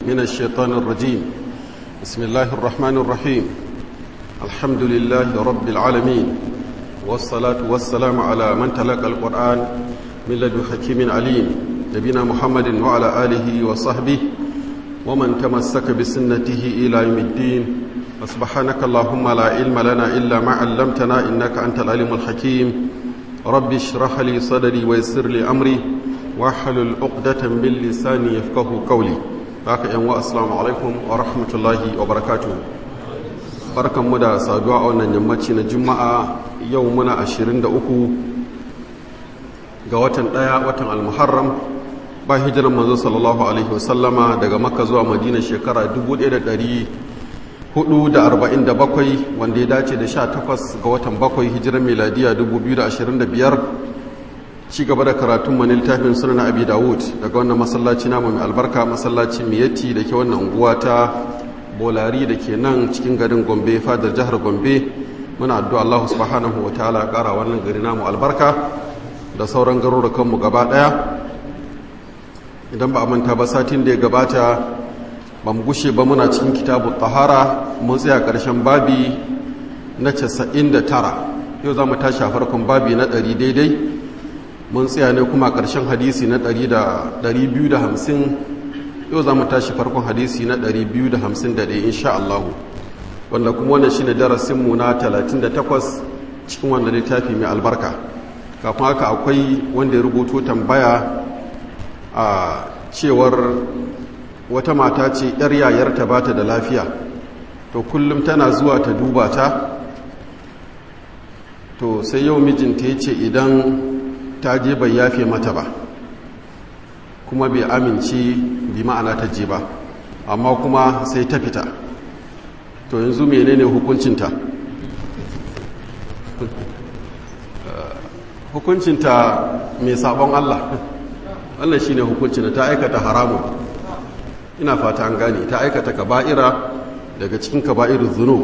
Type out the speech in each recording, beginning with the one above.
من الشيطان الرجيم بسم الله الرحمن الرحيم الحمد لله رب العالمين والصلاة والسلام على من تلقى القرآن من لدن حكيم عليم نبينا محمد وعلى آله وصحبه ومن تمسك بسنته إلى يوم الدين سبحانك اللهم لا علم لنا إلا ما علمتنا إنك أنت العليم الحكيم رب اشرح لي صدري ويسر لي أمري واحلل عقدة من لساني يفقه قولي haka yan wa assalamu alaikum wa rahmatullahi wa barakatuh barkan mu da saduwa a wannan yammaci na juma'a yau muna 23 ga watan daya watan al-muharram ba hijiran manzo sallallahu alaihi wasallama daga makka zuwa madina shekara 1447 wanda ya dace da 18 ga watan bakwai hijiran miladiya 2025 ci gaba da karatun mani littafin sunan abi dawud daga wannan masallaci namu mai albarka masallaci miyatti da ke wannan unguwa ta bolari da ke nan cikin garin gombe fadar jihar gombe muna addu'a allahu subhanahu wa ta'ala kara wannan gari namu albarka da sauran garurukanmu gaba daya idan ba a manta ba satin da ya gabata ba mu gushe ba muna cikin kitabu tahara mun tsaya karshen babi na 99 yau za mu tashi a farkon babi na 100 daidai mun tsaya ne kuma ƙarshen hadisi na 250 yau za mu tashi farkon hadisi na 251 insha Allah wanda kuma wannan shi ne darasinmu na 38 cikin wanda littafi mai albarka kafin haka akwai wanda ya rubuto tambaya a cewar wata mata ce 'yar yayarta ba ta da lafiya to kullum tana zuwa ta duba ta to sai yau mijinta ya ce idan ta je bai yafe mata ba kuma bai amince bi ma'ana ta je ba amma kuma sai ta fita to yanzu menene hukuncinta hukuncinta mai sabon Allah wannan shine hukuncinta ta aikata haramun ina fata an gane ta aikata kaba'ira daga cikin kaba'irul zunub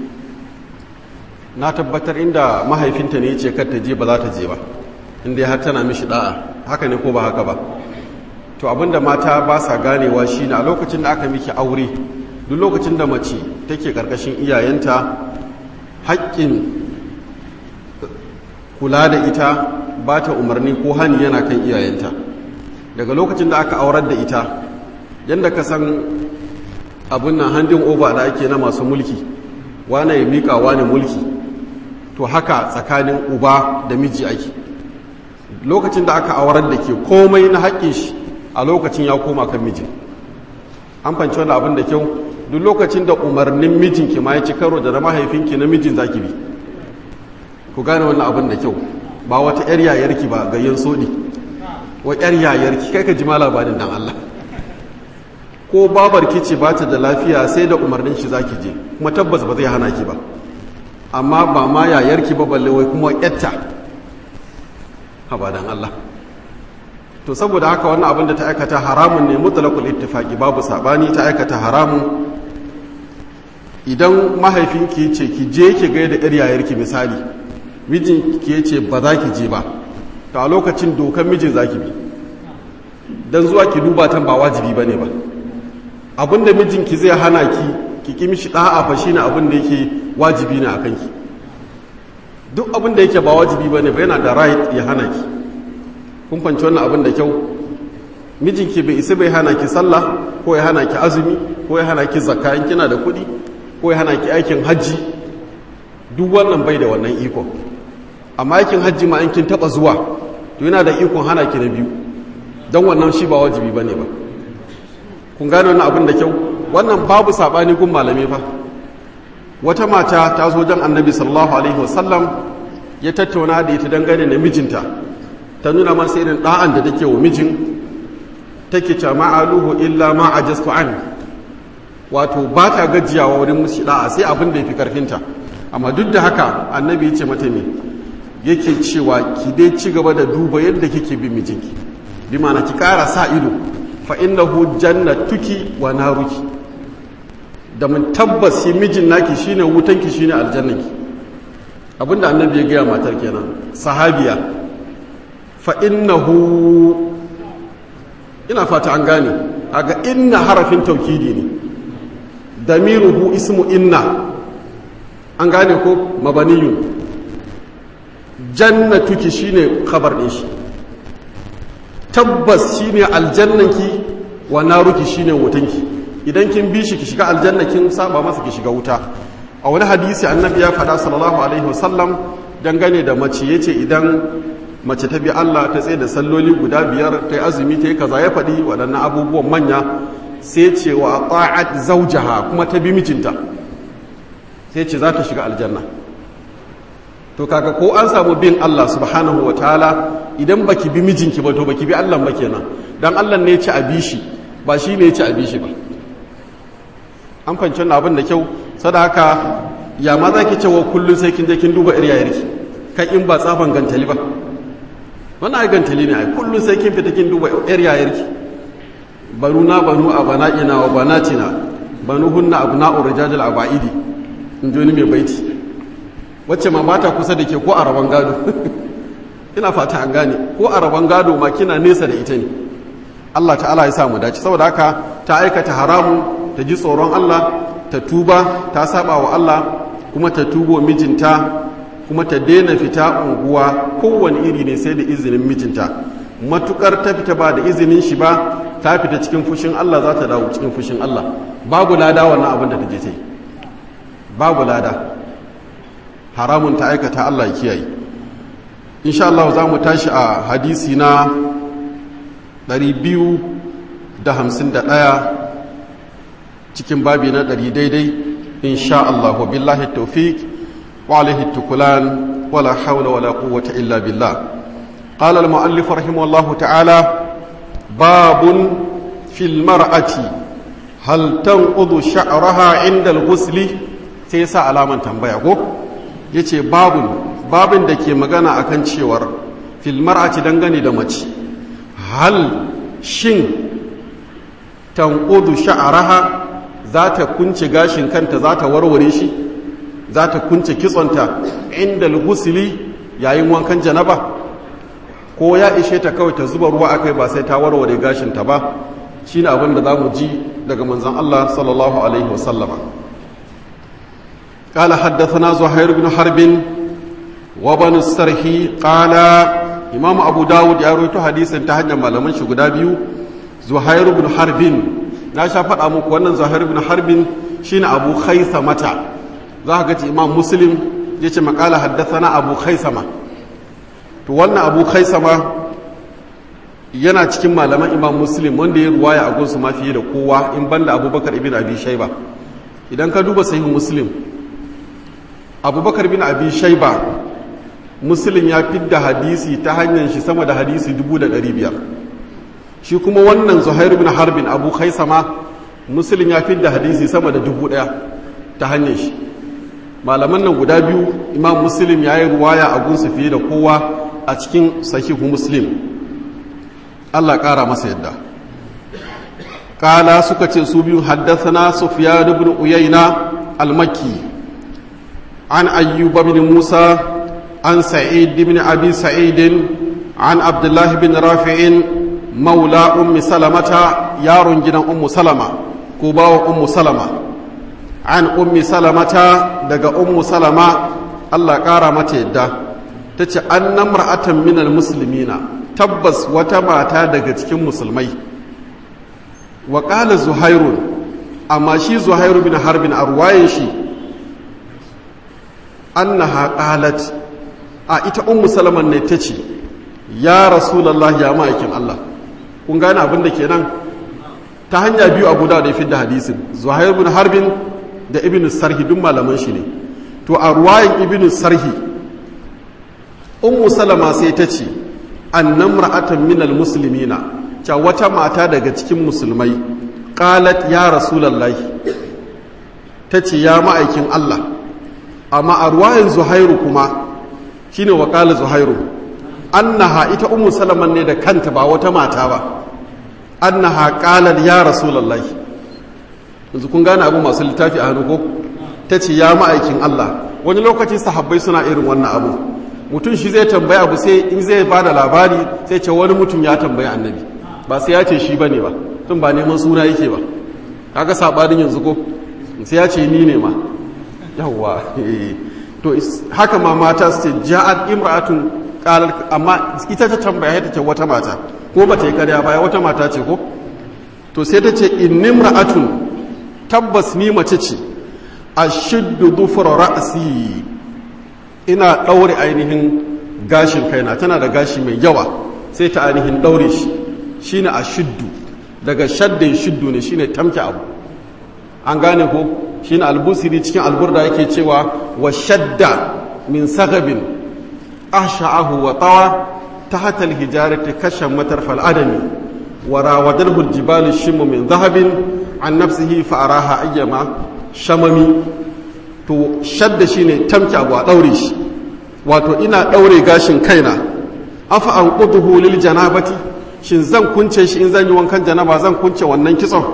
na tabbatar inda mahaifinta ne ya ce kar ta je ba za ta je ba inda har tana mishi da'a haka ne ko ba haka ba to abinda mata ba sa ganewa shine a lokacin da aka miki aure duk lokacin da mace take karkashin iyayenta haƙƙin kula da ita ba ta umarni ko hani yana kan iyayenta daga lokacin da aka aurar da ita yadda ka san abin nan handin over da ake na masu mulki wane ya miƙa wane mulki to haka tsakanin uba da miji ake lokacin da aka aurar da ke komai na haƙƙin shi a lokacin ya koma kan mijin an fanci wani abin da kyau duk lokacin da umarnin mijinki ma ya ci karo da na mahaifinki na mijin zaki bi ku gane wannan abin da kyau ba wata yar yayarki ba gayyan soɗi wa yar yayarki kai ka ji ma labarin dan Allah ko babarki ce ba ta da lafiya sai da umarnin shi zaki je kuma tabbas ba zai hana ki ba amma ba ma yayarki ba balle wai kuma yatta abadan Allah to saboda haka wannan abin da ta aikata haramun ne mutlaqul ittifaqi babu sabani ta aikata haramun idan mahaifinki ce ki je ki ga da yar yayarki misali mijin ki ce ba za ki je ba to a lokacin dokan mijin zaki bi dan zuwa ki duba tan ba wajibi bane ba abinda mijinki zai hana ki ki ki mishi da'a fa shine abin da yake wajibi ne akan ki duk abin da yake ba wajibi bane ba yana da right ya hana ki kun fanci wannan abin da kyau mijinki bai isa bai hana ki sallah ko ya hana ki azumi ko ya hana ki zakka in kina da kuɗi ko ya hana ki aikin hajji duk wannan bai da wannan iko amma aikin hajji ma in kin taba zuwa to yana da ikon hana ki na biyu don wannan shi ba wajibi bane ba kun gane wannan abin da kyau wannan babu sabani gun malami fa wata mata ta zo jan annabi sallallahu alaihi wasallam ya tattauna da ita dangane da mijinta ta nuna masa irin da'an da take wa mijin take ce ma'aluhu illa ma ajastu an wato ba ta gajiyawa wurin mushi da'a sai abin da yafi karfinta amma duk da haka annabi ya ce mata me yake cewa ki dai ci gaba da duba yadda kike bin mijinki bi ma'ana ki kara sa ido fa innahu jannatuki wa naruki da mun tabbas shi mijin naki shine wutanki shine aljannanki abinda annabi ya gaya matar kenan sahabiya fa innahu ina fata an gane aga inna harafin taukidi ne damiruhu ismu inna an gane ko mabaniyun jannatuki shine khabar din shi tabbas shine aljannanki wa naruki shine wutanki idan kin bi shi ki shiga aljanna kin saba masa ki shiga wuta a wani hadisi annabi ya faɗa sallallahu alaihi wasallam dangane da mace yace idan mace ta bi Allah ta tsaye da salloli guda biyar ta yi azumi ta yi kaza ya faɗi waɗannan abubuwan manya sai ce wa ta'at zawjaha kuma ta bi mijinta sai ce za ta shiga aljanna to kaga ko an samu bin Allah subhanahu wa ta'ala idan baki bi mijinki ba to baki bi Allah ba kenan dan Allah ne ya ci a bi shi ba shi ne ya ci a bi shi ba an fahimci wannan abin da kyau sadaka ya ma za ki cewa kullum sai kin je kin duba iriyayarki kai in ba tsafan gantali ba wannan ai gantali ne ai kullum sai kin fita kin duba iriyayarki banu na banu a bana'ina wa banatina banu hunna abna'u rijajal abaidi in ji wani mai baiti wacce ma ba ta kusa da ke ko a rabon gado ina fata an gane ko a rabon gado ma kina nesa da ita ne Allah ta'ala ya samu dace saboda haka ta aikata haramu ta ji tsoron Allah ta tuba ta saba wa Allah kuma ta tubo mijinta kuma ta daina fita unguwa kowane iri ne sai da izinin mijinta matukar ta fita ba da izinin shi ba ta fita cikin fushin Allah za ta dawo cikin fushin Allah babu lada wannan abin da ta je ta yi babu lada haramun ta aikata Allah ya kiyaye insha Allah za mu tashi a hadisi na 251 cikin babi na 100 daidai insha Allah wa billahi tawfiq wa alaihi tukulan wala hawla wala quwwata illa billah قال المؤلف رحمه الله تعالى باب في المرأة هل تنقض شعرها عند الغسل سيسا alaman tambaya ko yace babun babin da ke magana akan cewar fil mar'ati dangane da mace hal shin tanqudu sha'raha za ta kunce gashin kanta za ta warware shi za ta kunce kitsonta inda al-ghusli yayin wankan janaba ko ya ishe ta kawai ta zuba ruwa akai ba sai ta warware gashinta ba shine abin da zamu ji daga manzon Allah sallallahu alaihi wasallama قال حدثنا زهير بن حرب وبن السرحي قال امام ابو داود يا رويته حديث ta hanyar malaman shi guda biyu زهير بن حرب na sha faɗa muku wannan zuhair ibn harbin shine abu khaisamata za ka ga imam muslim yace makala haddathana abu khaisama to wannan abu khaisama yana cikin malaman imam muslim wanda ya ruwaya a gunsu ma fiye da kowa in banda abubakar ibn abi shaiba idan ka duba sahih muslim abubakar bin abi shaiba muslim ya fidda hadisi ta hanyar shi sama da hadisi 500 shi kuma wannan zuhairu bin harbin abu khaisama muslim ya fidda hadisi sama da 1000 ta hanyar shi malaman nan guda biyu imam muslim ya yi ruwaya a gunsu fiye da kowa a cikin sahihu muslim allah ƙara masa yadda ƙala suka ce su biyu haddasa sufyan ibn uyayna al-makki an ayyuba bin musa an sa'id ibn abi sa'id an abdullah bin rafi'in maula ummi salamata yaron gidan ummu salama ko bawa ummu salama an ummi salamata daga ummu salama Allah ƙara mata yadda ta ce an namra'atan minal musulmina tabbas wata mata daga cikin musulmai wa ƙala zuhairu amma shi zuhairu bin harbin a ruwayen shi annaha qalat a ita ummu salaman ne ta ce ya rasulallah ya ma'aikin Allah kun gane abin da kenan ta hanya biyu abu da ya fi da hadisin zuhairu bin harbin da ibn sarhi duk malaman shi ne to a ruwayin ibn sarhi ummu salama sai ta ce annam ra'atan minal muslimina ca wata mata daga cikin musulmai qalat ya rasulullahi ta ce ya ma'aikin Allah amma a ruwayin zuhairu kuma shine wa qala zuhairu annaha ita ummu salaman ne da kanta ba wata mata ba annaha qalat ya rasulullahi yanzu kun gane abu masu littafi a hannu ko ta ce ya ma'aikin Allah wani lokacin sahabbai suna irin wannan abu mutum shi zai tambayi abu sai in zai ba da labari sai ce wani mutum ya tambayi annabi ba sai ya ce shi bane ba tun ba neman suna yake ba kaga sabanin yanzu ko sai ya ce ni ne ma yawwa to haka ma mata su ce ja'at imra'atun qalat amma ita ta tambaya ta ce wata mata ko ba ta yi karya baya wata mata ce ko to sai ta ce innimra'atun tabbas ni mace ce ashiddu dhufra ra'si ina daure ainihin gashin kaina tana da gashi mai yawa sai ta ainihin daure shi shine ashiddu daga shaddin shiddu ne shine tamke abu an gane ko shine albusiri cikin alburda yake cewa wa shadda min sagabin ahsha'ahu wa tawa tahta alhijarati kashan matarfal adami wa rawadarhu aljibalu shimmu min dhahabin an nafsihi fa araha ayyama shamami to shadda shine tamke abu a daure shi wato ina daure gashin kaina afa an quduhu lil janabati shin zan kunce shi in zan yi wankan janaba zan kunce wannan kitson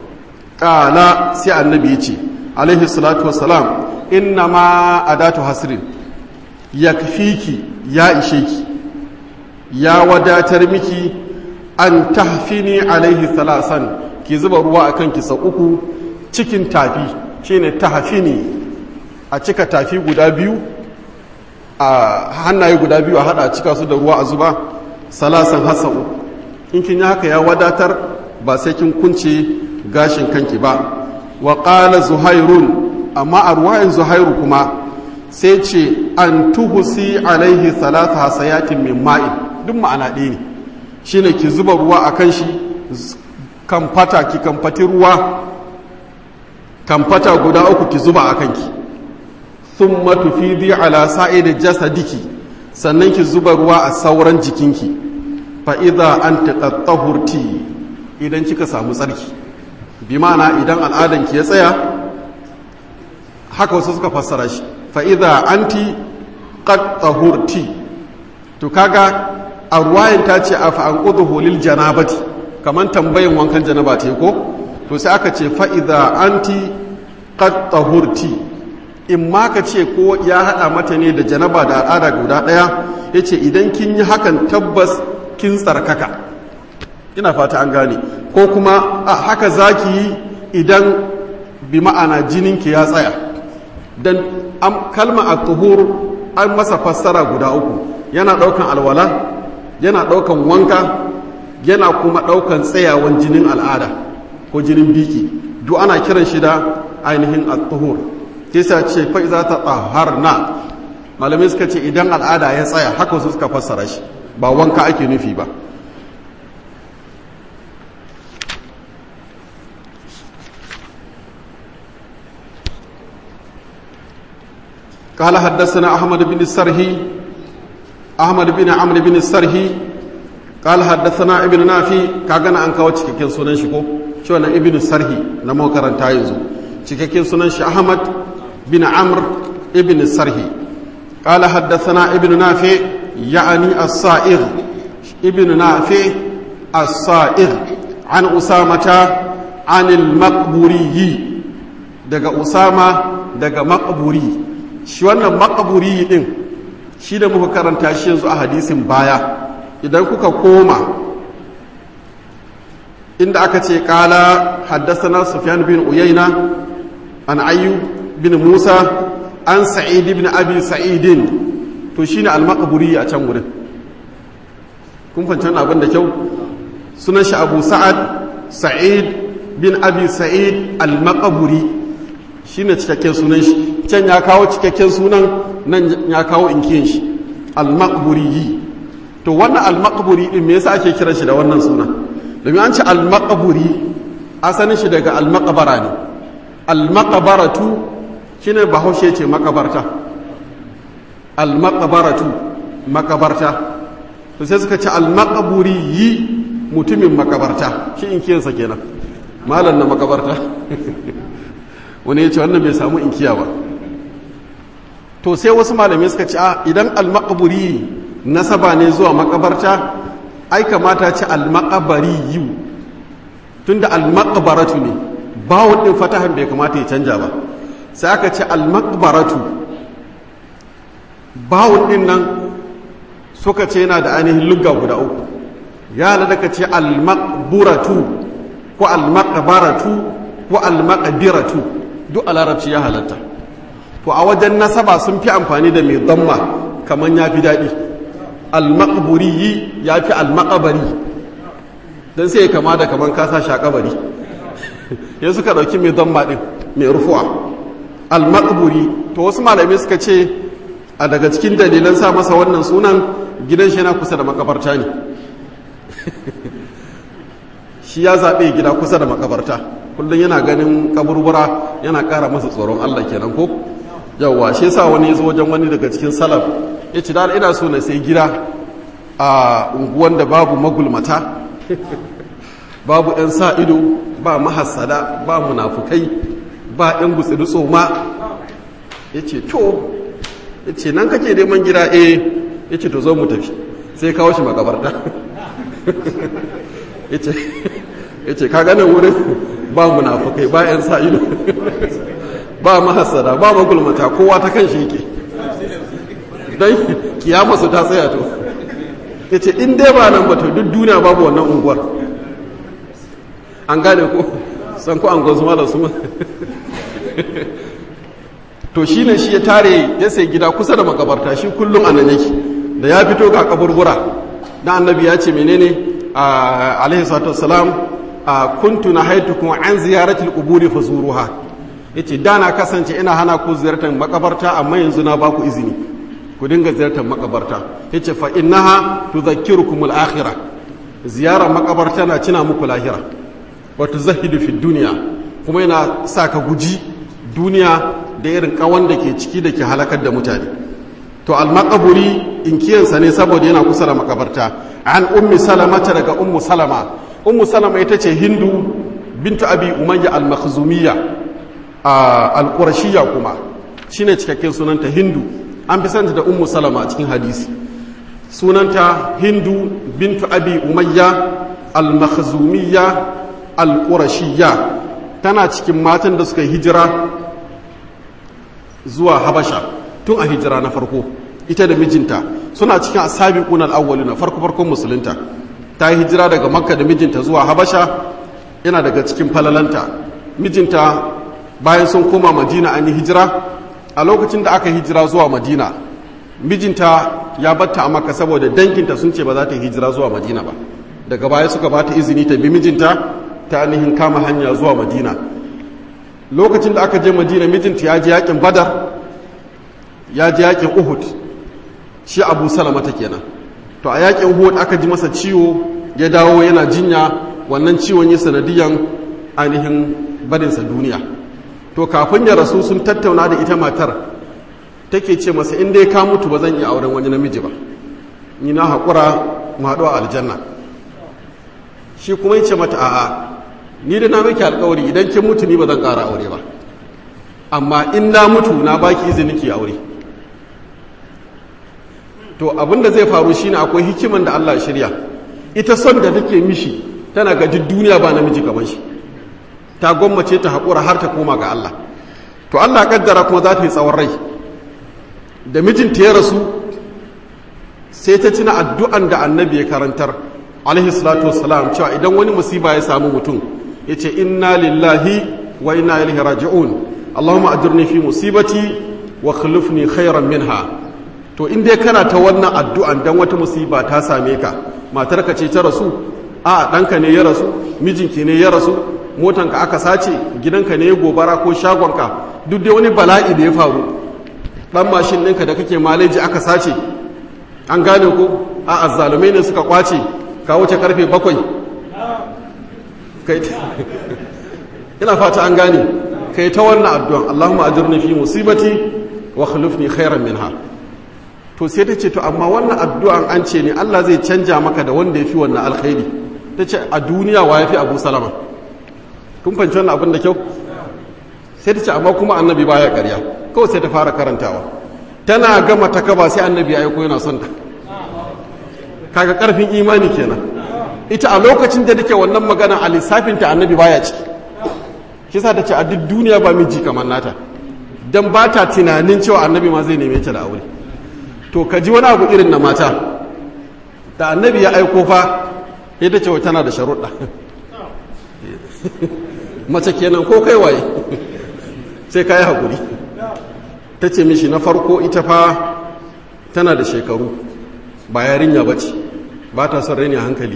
kala sai annabi ya ce alaihi salatu wassalam inna ma adatu hasrin yakfiki ya ishe ki ya wadatar miki an tahfini alaihi salasan ki zuba ruwa akan ki sau uku cikin tafi shine tahfini a cika tafi guda biyu a hannaye guda biyu a hada cika su da ruwa a zuba salasan hasa uku in kin yi haka ya wadatar ba sai kin kunce gashin kanki ba wa ƙala zuhairun amma a ruwayin zuhairu kuma sai ce an tuhusi alaihi salata hasayatin min ma'in duk ma'ana ɗaya ne shi ne ki zuba ruwa a kan shi kamfata ki kamfati ruwa kamfata guda uku ki zuba a kanki sun matufidi ala sa'id jasadiki sannan ki zuba ruwa a sauran jikinki fa'iza an taɗaɗɗahurti idan kika samu tsarki bi ma'ana idan al'adanki ya tsaya haka wasu suka fassara shi fa'iza anti ƙaɗɗahurti to kaga a ruwayin ta ce a fa'an ƙudu holil janabati kamar tambayin wankan janaba te ko to sai aka ce fa'iza anti ƙaɗɗahurti in ma ka ce ko ya haɗa mata ne da janaba da al'ada guda ɗaya ya ce idan kin yi hakan tabbas kin tsarkaka ina fata an gane ko kuma a haka zaki yi idan bi ma'ana jininki ya tsaya dan kalma a tuhur an masa fassara guda uku yana daukan alwala yana daukan wanka yana kuma daukan tsayawan jinin al'ada ko jinin biki duk ana kiran shi da ainihin at-tuhur kisa ce fa iza ta taharna malamai suka ce idan al'ada ya tsaya haka su suka fassara shi ba wanka ake nufi ba قال حدثنا أحمد بن السرهي أحمد بن عمرو بن السرهي قال حدثنا ابن نافي كاغنا أنك وتشكين سنن شكو شو أنا ابن السرهي نمو كرن تايزو تشكين سنن أحمد بن عمرو ابن السرهي قال حدثنا ابن نافع يعني الصائغ ابن نافع الصائغ عن أسامة عن المقبوري دقى أسامة دقى مقبوري shi wannan makaburi din shi da muka karanta shi yanzu a hadisin baya idan kuka koma inda aka ce kala haddasana sufyan bin uyayna an ayyub bin musa an sa'id bin abi sa'idin to shine al-maqburi a can wurin kun fancan abin da kyau sunan shi abu sa'ad sa'id bin abi sa'id al-maqburi shine cikakken sunan shi can ya kawo cikakken sunan nan ya kawo inkiyin shi al-maqburi to wannan al-maqburi din me yasa ake kiran shi da wannan sunan domin an ce al-maqburi asalin shi daga al-maqbara ne al-maqbaratu shine bahaushe ce makabarta al-maqbaratu makabarta to sai suka ce al-maqburi yi mutumin makabarta shi inkiyansa kenan malam na makabarta wani ya ce wannan bai samu inkiya ba to sai wasu malamai suka ce idan almakaburi nasaba ne zuwa makabarta ai kamata ce almakabari yiwu tunda almakabaratu ne bawon din fatahan bai kamata ya canja ba sai aka ce almakabaratu bawon din nan suka ce yana da ainihin lugga guda uku ya halatta ka ce almaqburatu ko almaqbaratu ko almaqbiratu duk a larabci ya halatta to a wajen nasaba sun fi amfani da mai damma kaman ya fi daɗi almaqburi ya fi almaqabari don sai kama da kaman kasa shakabari ya suka ɗauki mai damma ɗin mai rufuwa almaqburi to wasu malamai suka ce a daga cikin dalilan sa masa wannan sunan gidan shi yana kusa da makabarta ne shi ya zaɓe gida kusa da makabarta kullum yana ganin kaburbura yana ƙara masa tsoron Allah kenan ko yawwa shi yasa wani ya zo wajen wani daga cikin salaf ya ce da ina so na sai gida a unguwan da babu magulmata babu 'yan sa ido ba mahassada ba munafukai ba 'yan gutsiri tsoma ya ce to ya ce nan kake neman gida eh ya ce to zo mu tafi sai kawo shi makabarta ya ce ka ganin wurin ba munafukai ba 'yan sa ido ba mahassada ba magulmata kowa ta kan shi yake don kiyama su ta tsaya to ya ce in dai ba nan ba to duk duniya babu wannan unguwar an gane ko san ko an gwazu da su to shi ne shi ya tare ya sai gida kusa da makabarta shi kullum a nan yake da ya fito ga kaburbura na annabi ya ce menene a alaihi salatu wassalam a kuntu na haitukum an ziyaratil quburi fazuruha yace da na kasance ina hana ku ziyartar makabarta amma yanzu na baku izini ku dinga ziyartar makabarta yace fa innaha tudhakkirukum al-akhirah ziyara makabarta na cina muku lahira wa tuzahidu fi dunya kuma yana sa ka guji duniya da irin kawan da ke ciki da ke halakar da mutane to al-maqburi inkiyansa ne saboda yana kusa da makabarta an ummi salamata daga ummu salama ummu salama ita ce hindu bintu abi umayya al-makhzumiyya al-qurashiyya kuma shine cikakken sunanta hindu an fi santa da ummu salama a cikin hadisi sunanta hindu bintu abi umayya al-makhzumiyya al-qurashiyya tana cikin matan da suka hijira zuwa habasha tun a hijira na farko ita da mijinta suna cikin asabiqun al-awwaluna farko farkon musulunta ta yi hijira daga makka da mijinta zuwa habasha yana daga cikin falalanta mijinta bayan sun koma madina an yi hijira a lokacin da aka hijira zuwa madina mijinta ya batta a makka saboda danginta sun ce ba za ta yi hijira zuwa madina ba daga baya suka ba ta izini ta bi mijinta ta ainihin kama hanya zuwa madina lokacin da aka je madina mijinta ya je yakin badar ya je yakin uhud shi abu salama ta kenan to a yakin uhud aka ji masa ciwo ya dawo yana jinya wannan ciwon yi sanadiyan ainihin barinsa duniya to kafin ya rasu sun tattauna da ita matar take ce masa in dai ka mutu ba zan iya auren wani namiji ba ni na haƙura mu haɗu a aljanna shi kuma ya ce mata a'a ni da na miki alkawari idan kin mutu ni ba zan ƙara aure ba amma in na mutu na baki izini ki aure to abinda zai faru shine akwai hikiman da Allah shirya ita son da take mishi tana ga duk duniya ba namiji kamar shi ta gwammace ta haƙura har ta koma ga Allah to Allah kaddara kuma za ta yi tsawon rai da mijinta ya rasu sai ta tuna addu'an da annabi ya karantar alaihi salatu wassalam cewa idan wani musiba ya samu mutum ya ce inna lillahi wa inna ilaihi raji'un allahumma ajirni fi musibati wa khulufni khairan minha to in dai kana ta wannan addu'an dan wata musiba ta same ka matarka ce ta rasu a ɗanka ne ya rasu mijinki ne ya rasu motanka aka sace gidanka ne ya gobara ko shagonka duk dai wani bala'i da ya faru ɗan mashin ɗinka da kake maleji aka sace an gane ko a azzalumai ne suka kwace ka wuce karfe bakwai ina fata an gane kai ta wannan addu'an Allahumma ajirni fi musibati wa khulufni khairan minha to sai ta ce to amma wannan addu'an an ce ne Allah zai canja maka da wanda ya fi wannan alkhairi ta ce a duniya wa ya fi abu salama kun fahimci wannan abin da kyau sai ta ce amma kuma annabi baya karya kawai sai ta fara karantawa tana gama ta kaba sai annabi ya aiko yana son ta kaga karfin imani kenan ita a lokacin da take wannan magana a lissafinta annabi baya ciki shi sa ta ce a duk duniya ba miji kamar nata dan ba ta tunanin cewa annabi ma zai neme ta da aure to ka ji wani abu irin na mata da annabi ya aiko fa ita ce tana da sharuɗa mace kenan ko kai waye sai ka yi haƙuri ta ce mishi na farko ita fa tana da shekaru ba yarinya ba ce ba ta son raini hankali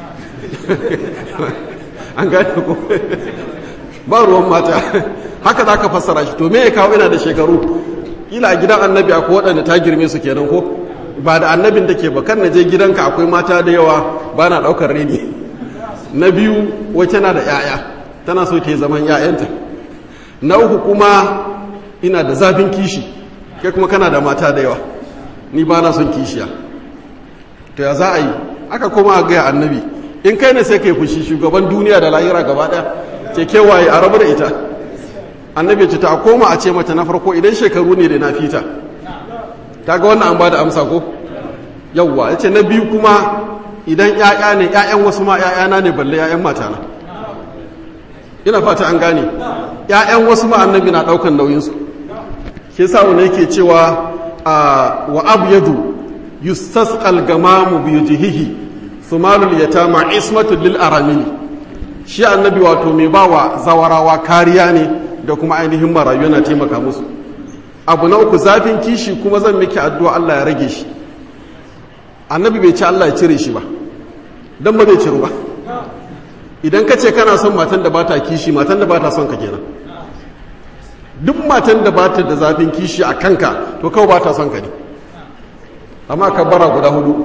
an gane ko ba ruwan mata haka za ka fassara shi to me ya kawo ina da shekaru ila a gidan annabi akwai waɗanda ta girme su kenan ko ba da annabin take ba kan na je gidanka akwai mata da yawa ba na ɗaukar reni na biyu wace na da 'ya'ya tana so ta yi zaman 'ya'yanta na uku kuma ina da zafin kishi kai kuma kana da mata da yawa ni ba na son kishiya to ya za a yi aka koma a gaya annabi in kai ne sai kai fushi shugaban duniya da lahira gaba ɗaya ce kewaye a rabu da ita annabi ce ta koma a ce mata na farko idan shekaru ne da na fita ta ga wannan an ba da amsa ko yawwa ya ce na biyu kuma idan ‘ya'ya ne ‘ya'yan wasu ma ‘ya'yana ne balle ‘ya'yan matana ina fata an gane ‘ya'yan wasu ma annabi na ɗaukan nauyinsu ke sa wani yake cewa wa abu yadu yustasqal gamamu bi jihihi sumalul yatama ismatul lil aramili shi annabi wato mai bawa zawarawa kariya ne da kuma ainihin marayu yana taimaka musu abu na uku zafin kishi kuma zan miki addu'a Allah ya rage shi annabi bai ci Allah ya cire shi ba don ba zai ciru ba idan ka ce kana son matan da ba ta kishi matan da ba ta son ka kenan duk matan da ba ta da zafin kishi a kanka to kawai ba ta son ka ne amma ka bara guda hudu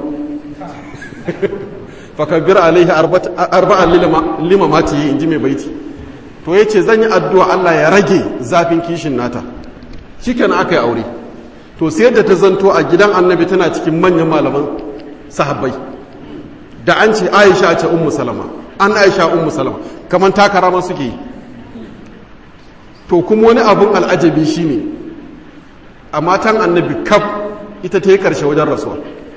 fakabbir alaihi arba'an lima mati yi in ji mai baiti to ya ce zan yi addu'a Allah ya rage zafin kishin nata shi kenan aka yi aure to sai da ta zanto a gidan annabi tana cikin manyan malaman sahabbai da an ce aisha ce ummu salama an aisha ummu salama kamar takara ma suke yi to kuma wani abun al'ajabi shine a matan annabi kaf ita ta yi karshe wajen rasuwa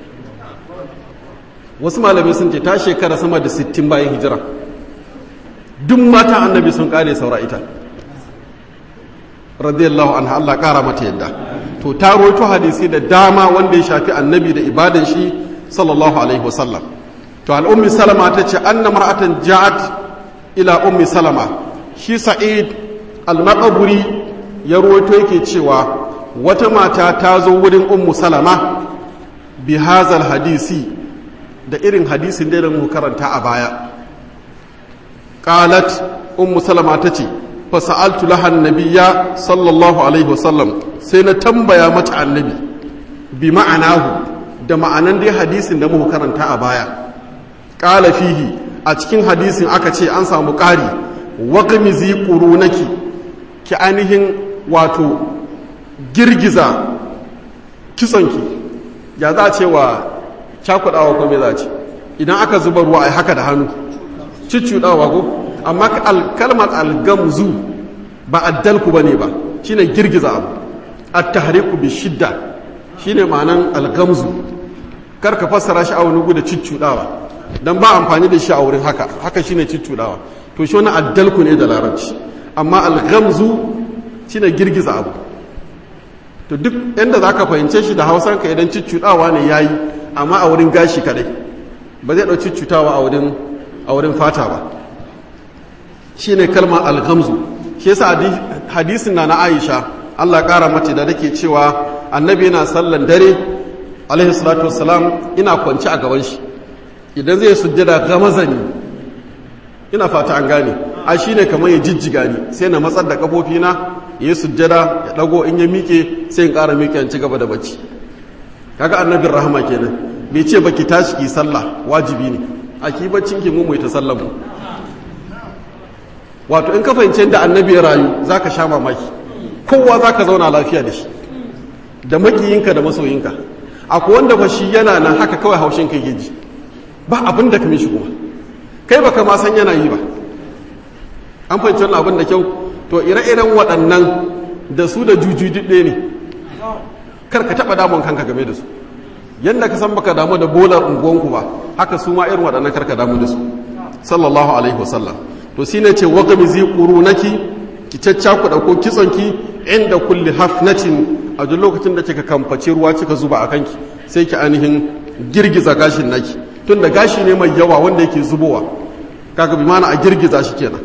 wasu malamai sun ce ta shekara sama da 60 bayan hijira duk matan annabi sun kare saura ita radiyallahu anha Allah kara mata yadda to ta roito hadisi da dama wanda ya shafi annabi da ibadan shi sallallahu alaihi wasallam to al'ummi salama ta ce anna mar'atan ja'at ila ummi salama shi sa'id al-maqburi ya roito yake cewa wata mata ta zo wurin ummu salama bi hazal hadisi da irin hadisin da mu karanta a baya qalat ummu salama tace fa sa'altu laha annabiyya sallallahu alaihi wasallam sai na tambaya mata annabi bi ma'anahu da ma'anan dai hadisin da muka karanta a baya qala fihi a cikin hadisin aka ce an samu ƙari waqmizi qurunaki ki ainihin wato girgiza kisonki ya za a ce wa cakudawa ko me za a ce idan aka zuba ruwa a haka da hannu cicciɗawa ko amma kalmar algamzu ba addalku ba ne ba shine girgiza abu at-tahriku bi shidda shine ma'anan algamzu kar ka fassara shi a wani guda cicciɗawa dan ba amfani da shi a wurin haka haka shine cicciɗawa to shi wani addalku ne da larabci amma algamzu shine girgiza abu to duk inda za ka fahimce shi da hausanka idan cicciɗawa ne ya yi amma a wurin gashi kadai ba zai ɗauki cutawa a wurin fata ba shi ne kalmar algamzu shi yasa hadisin na na aisha allah ƙara mace da take cewa annabi yana sallan dare alaihi salatu wassalam ina kwanci a gaban shi idan zai sujjada gamazani ina fata an gane a shi ne kamar ya jijjiga ni sai na matsar da kafofina ya yi sujjada ya ɗago in ya miƙe sai in ƙara miƙe ci gaba da bacci kaga annabin rahama kenan bai ce baki tashi ki sallah wajibi ne a ki baccin ki mu ta sallah mu wato in ka fahimci da annabi ya rayu zaka sha mamaki kowa zaka zauna lafiya da shi da makiyinka da masoyinka akwai wanda fa shi yana nan haka kawai haushin kai ke ji ba abin da ka mishi kuma kai baka ma san yana yi ba an fahimci wannan abin da kyau to ire-iren waɗannan da su da juju ɗaya ne kar ka taɓa damun kanka game da su yadda ka san baka damu da bolar unguwanku ba haka su ma irin waɗannan kar ka damu da su sallallahu alaihi wasallam to shine ce wa gamizi qurunaki ki caccaku dauko kitsonki inda kulli hafnatin a duk lokacin da kika kamfaci ruwa kika zuba a kanki sai ki ainihin girgiza gashin naki tun da gashi ne mai yawa wanda yake zubowa kaga bi mana a girgiza shi kenan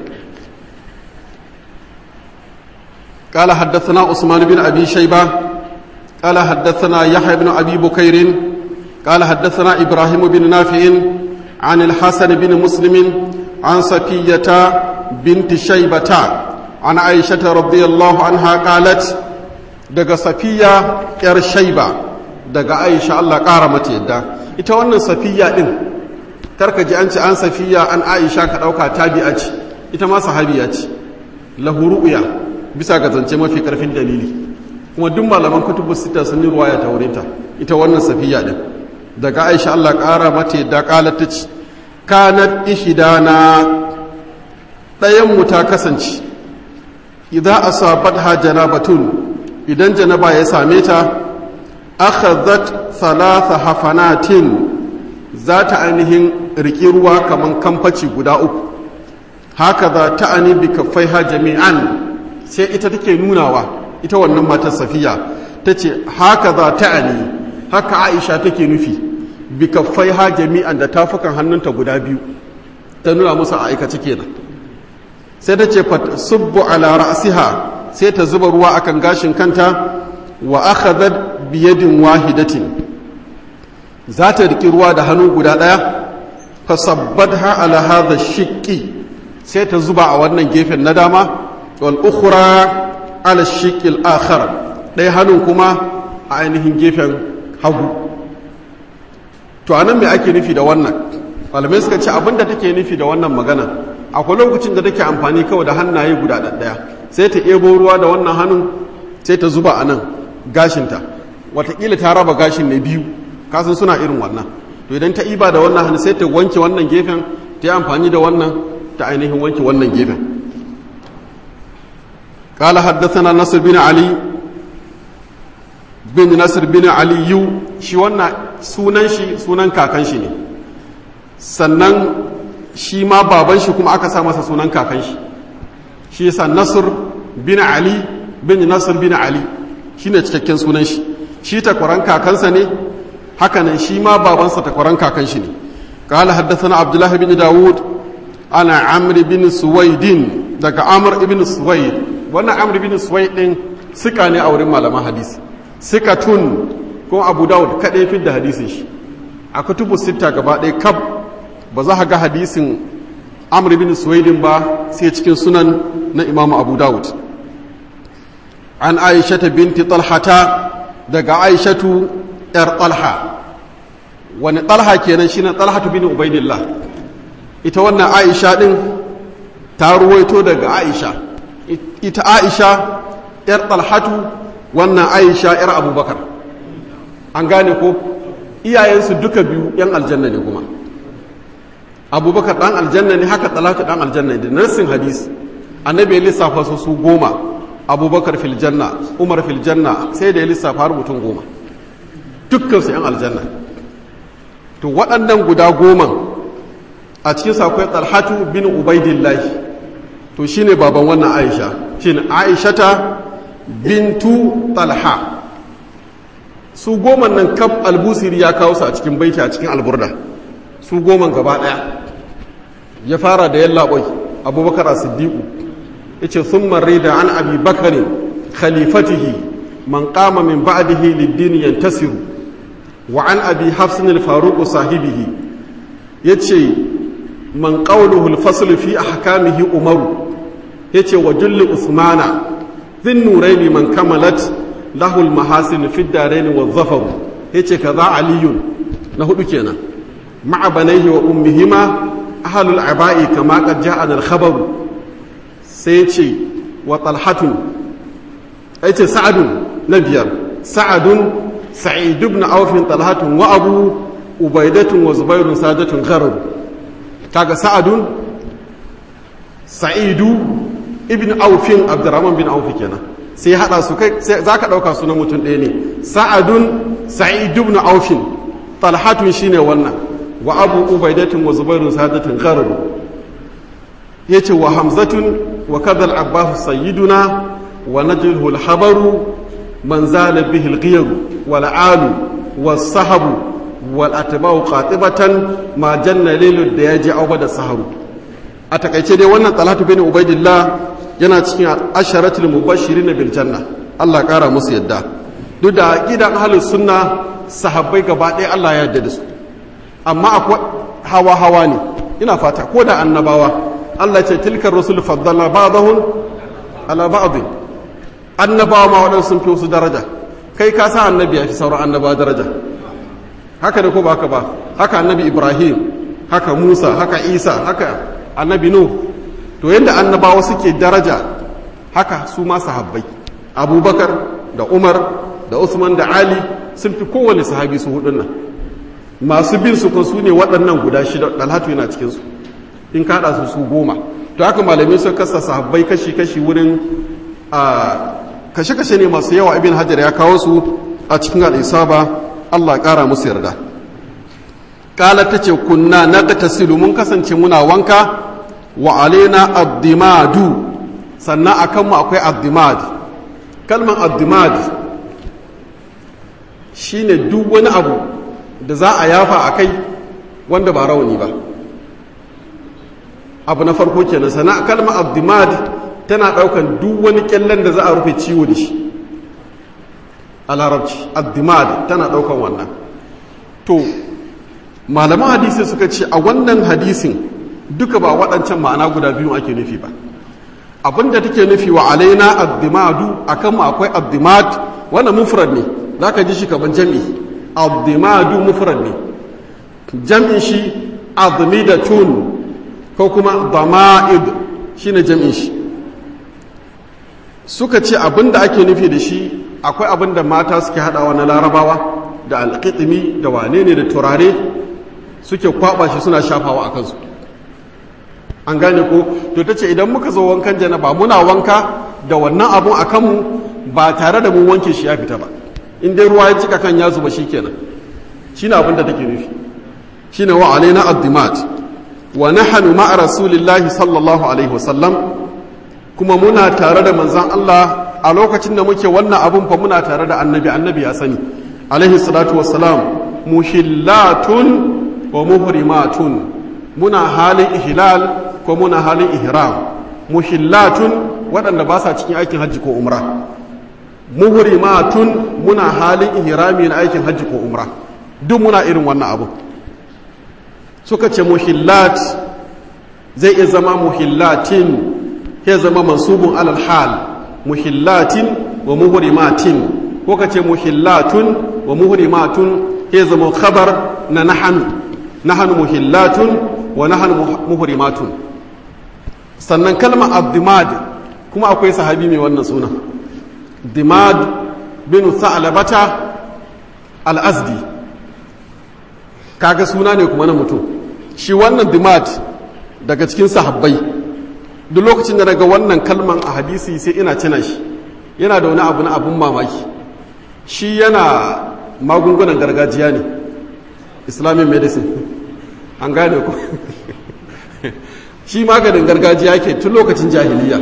قال حدثنا عثمان بن أبي شيبة قال حدثنا يحيى بن أبي بكير قال حدثنا إبراهيم بن نافع عن الحسن بن مسلم عن صفية بنت شيبة عن عائشة رضي الله عنها قالت دقى صفية ير شيبة دقى عائشة الله قارمت يدا ita wannan safiya din karka ji an ce an safiya an aisha ka dauka tabi'a ce ita ma sahabiya ce lahu ru'ya bisa ga zance mafi karfin dalili kuma duk malaman kutubu sita sun yi ruwaya ta wurinta ita wannan safiya din daga aisha Allah ƙara mata da ƙalar ta ce kanat ihdana ɗayan mu ta kasance idan asabatha janabatun idan janaba ya same ta akhadhat thalatha hafanatin za ta ainihin riƙi ruwa kaman kamfaci guda uku haka za ta ani bi kaffaiha jami'an sai ita take nunawa ita wannan matar safiya ta ce haka za ta ani haka aisha take nufi bi kaffaiha jami'an da tafukan hannunta guda biyu ta nuna musu a aikace kenan sai ta ce subbu ala ra'siha sai ta zuba ruwa akan gashin kanta wa akhadhat bi yadin wahidatin za ta riki ruwa da hannu guda daya fa sabbadha ala hadha shiqqi sai ta zuba a wannan gefen na dama wal ukhra ala shiqqi al akhar dai hannun kuma a ainihin gefen hagu to anan me ake nufi da wannan malamai suka ce abinda take nufi da wannan magana akwai lokacin da take amfani kawai da hannaye guda ɗaya sai ta ebo ruwa da wannan hannun sai ta zuba a nan gashinta watakila ta raba gashin ne biyu kasan suna irin wannan to idan ta iba da wannan hannu sai ta wanke wannan gefen ta yi amfani da wannan ta ainihin wanke wannan gefen قال حدثنا نصر بن علي بن نصر بن علي shi wannan sunan shi sunan kakan shi ne sannan shi ma baban shi kuma aka sa masa sunan kakan shi shi yasa nasr bin ali bin nasr bin ali shine cikakken sunan shi shi takwaran kakansa ne hakanan shi ma babansa takwaran kakan shi ne قال حدثنا عبد الله بن داود أنا عمرو بن سويد daga Amr ibn Suwaid wannan Amr ibn Suwaid din sika ne a wurin malaman hadisi sikatun ko Abu Dawud kadai fi da hadisin shi a kutubu sita gaba ɗaya kab ba za ka ga hadisin amr bin suwaidin ba sai cikin sunan na imamu abu dawud an aishata binti talhata daga aishatu yar talha wani talha kenan shine talhatu bin ubaidillah ita wannan aisha din ta ruwaito daga aisha ita aisha yar talhatu wannan aisha yar abubakar an gane ko iyayensu duka biyu yan aljanna ne kuma abubakar dan aljanna ne haka talatu dan aljanna ne nassin hadisi annabi ya lissafa su su goma abubakar fil janna umar fil janna sai da ya lissafa har mutum goma dukkan su yan aljanna to waɗannan guda goma a cikin su akwai talhatu bin ubaidillah to shine baban wannan aisha shine aishata bintu talha su goma nan kaf albusiri ya kawo su a cikin baiti a cikin alburda su goman gaba ɗaya ya fara da yallaɓoi abubakar a siddiƙu ya ce sun marri da an abi bakarin khalifatihi man kama min ba'dihi liddini yantasiru wa an abi hafsin al-faruq sahibihi yace man qawluhu al-fasl fi ahkamihi umaru yace wa julli usmana dhin nuraini man kamalat lahu al-mahasin fi ad-darain wa dhafar yace kaza aliyun na hudu kenan ma'a banaihi wa ummihima ahlul aba'i kama qad ja'ana al-khabar sai yace wa talhatun yace sa'adun na biyar sa'adun sa'id ibn auf talhatun wa abu ubaidatun wa zubairun sadatun gharar kaga sa'adun sa'idu ibn aufin abdurrahman bin auf kenan sai hada su kai zaka dauka su na mutum ɗaya ne sa'adun sa'id ibn aufin talhatun shine wannan wa abu ubaidatun wa zubairun sadatun gharar yace wa hamzatun wa kadhal abbas sayyiduna wa najluhu al-habaru man zala bihi al-ghiyar wal alu was sahabu wal atba'u qatibatan ma janna lailu da yaji auba da saharu a takaice dai wannan talatu bin ubaidillah yana cikin asharatul mubashirin bil janna Allah kara musu yadda duk da gidan ahlus sunna sahabbai gaba ɗaya Allah ya yarda da su amma akwai hawa hawa ne ina fata ko da annabawa Allah ce tilkar rusul faddala ba'dahum ala ba'd annabawa ma waɗansu sun fi wasu daraja kai ka sa annabi ya fi sauran annabawa daraja haka da ko ba haka ba haka annabi ibrahim haka musa haka isa haka annabi nuh to yadda annabawa suke daraja haka su ma sahabbai abubakar da umar da usman da ali sun fi kowane sahabi su hudun nan masu bin su su ne waɗannan guda shida dalhatu yana cikinsu in kaɗa su su goma to haka malamai sun kasa sahabbai kashi-kashi wurin a kashe-kashe ne masu yawa ibn hajar ya kawo su a cikin al'isaba allah ƙara musu yarda ƙala ta ce kunna na tasilu mun kasance muna wanka wa alena abdimadu sannan a kanmu akwai abdimad kalman abdimad shi ne duk wani abu da za a yafa a kai wanda ba rauni ba abu na farko kenan sana kalmar abdimad tana daukan duk wani kyallen da za a rufe ciwo da shi a larabci abdimad tana daukan wannan to malaman hadisi suka ce a wannan hadisin duka ba waɗancan ma'ana guda biyu ake nufi ba abinda take nufi wa alaina abdimadu akan mu akwai abdimad wannan mufrad ne zaka ji shi kaman jami'i abdimadu mufrad ne jam'in shi admidatun ko kuma dama'id shine jam'in shi suka ce abinda ake nufi da shi akwai abinda mata suke hadawa na larabawa da alƙitimi da wane ne da turare suke kwaba shi suna shafawa a kansu an gane ko to ta ce idan muka zo wankan janaba muna wanka da wannan abun a kanmu ba tare da mun wanke shi ya fita ba in dai ruwa ya cika kan ya zuba shikenan shine abin da take nufi shine wa alaina addimat wa nahnu ma'a rasulillahi sallallahu alaihi wasallam kuma muna tare da manzon Allah a lokacin da muke wannan abun fa muna tare da annabi annabi ya sani alaihi salatu wassalam muhillatun wa muhrimatun muna halin ihlal ko muna halin ihram muhillatun waɗanda ba sa cikin aikin hajji ko umra muhrimatun muna halin ihrami na aikin hajji ko umra duk muna irin wannan abu suka ce muhillat zai iya zama muhillatin ya zama mansubun alal hal muhillatin wa muhrimatin ko ka ce muhillatun wa muhrimatun ya zama khabar na nahanu nahanu muhillatun wa nahanu muhrimatun sannan kalmar abdimad kuma akwai sahabi mai wannan suna dimad bin sa'alabata al-azdi kaga suna ne kuma na mutum shi wannan dimad daga cikin sahabbai duk lokacin da daga wannan kalman a hadisi sai ina cina shi yana da wani abu na abun mamaki shi yana magungunan gargajiya ne islamic medicine an gane ku shi maganin gargajiya ke tun lokacin jahiliya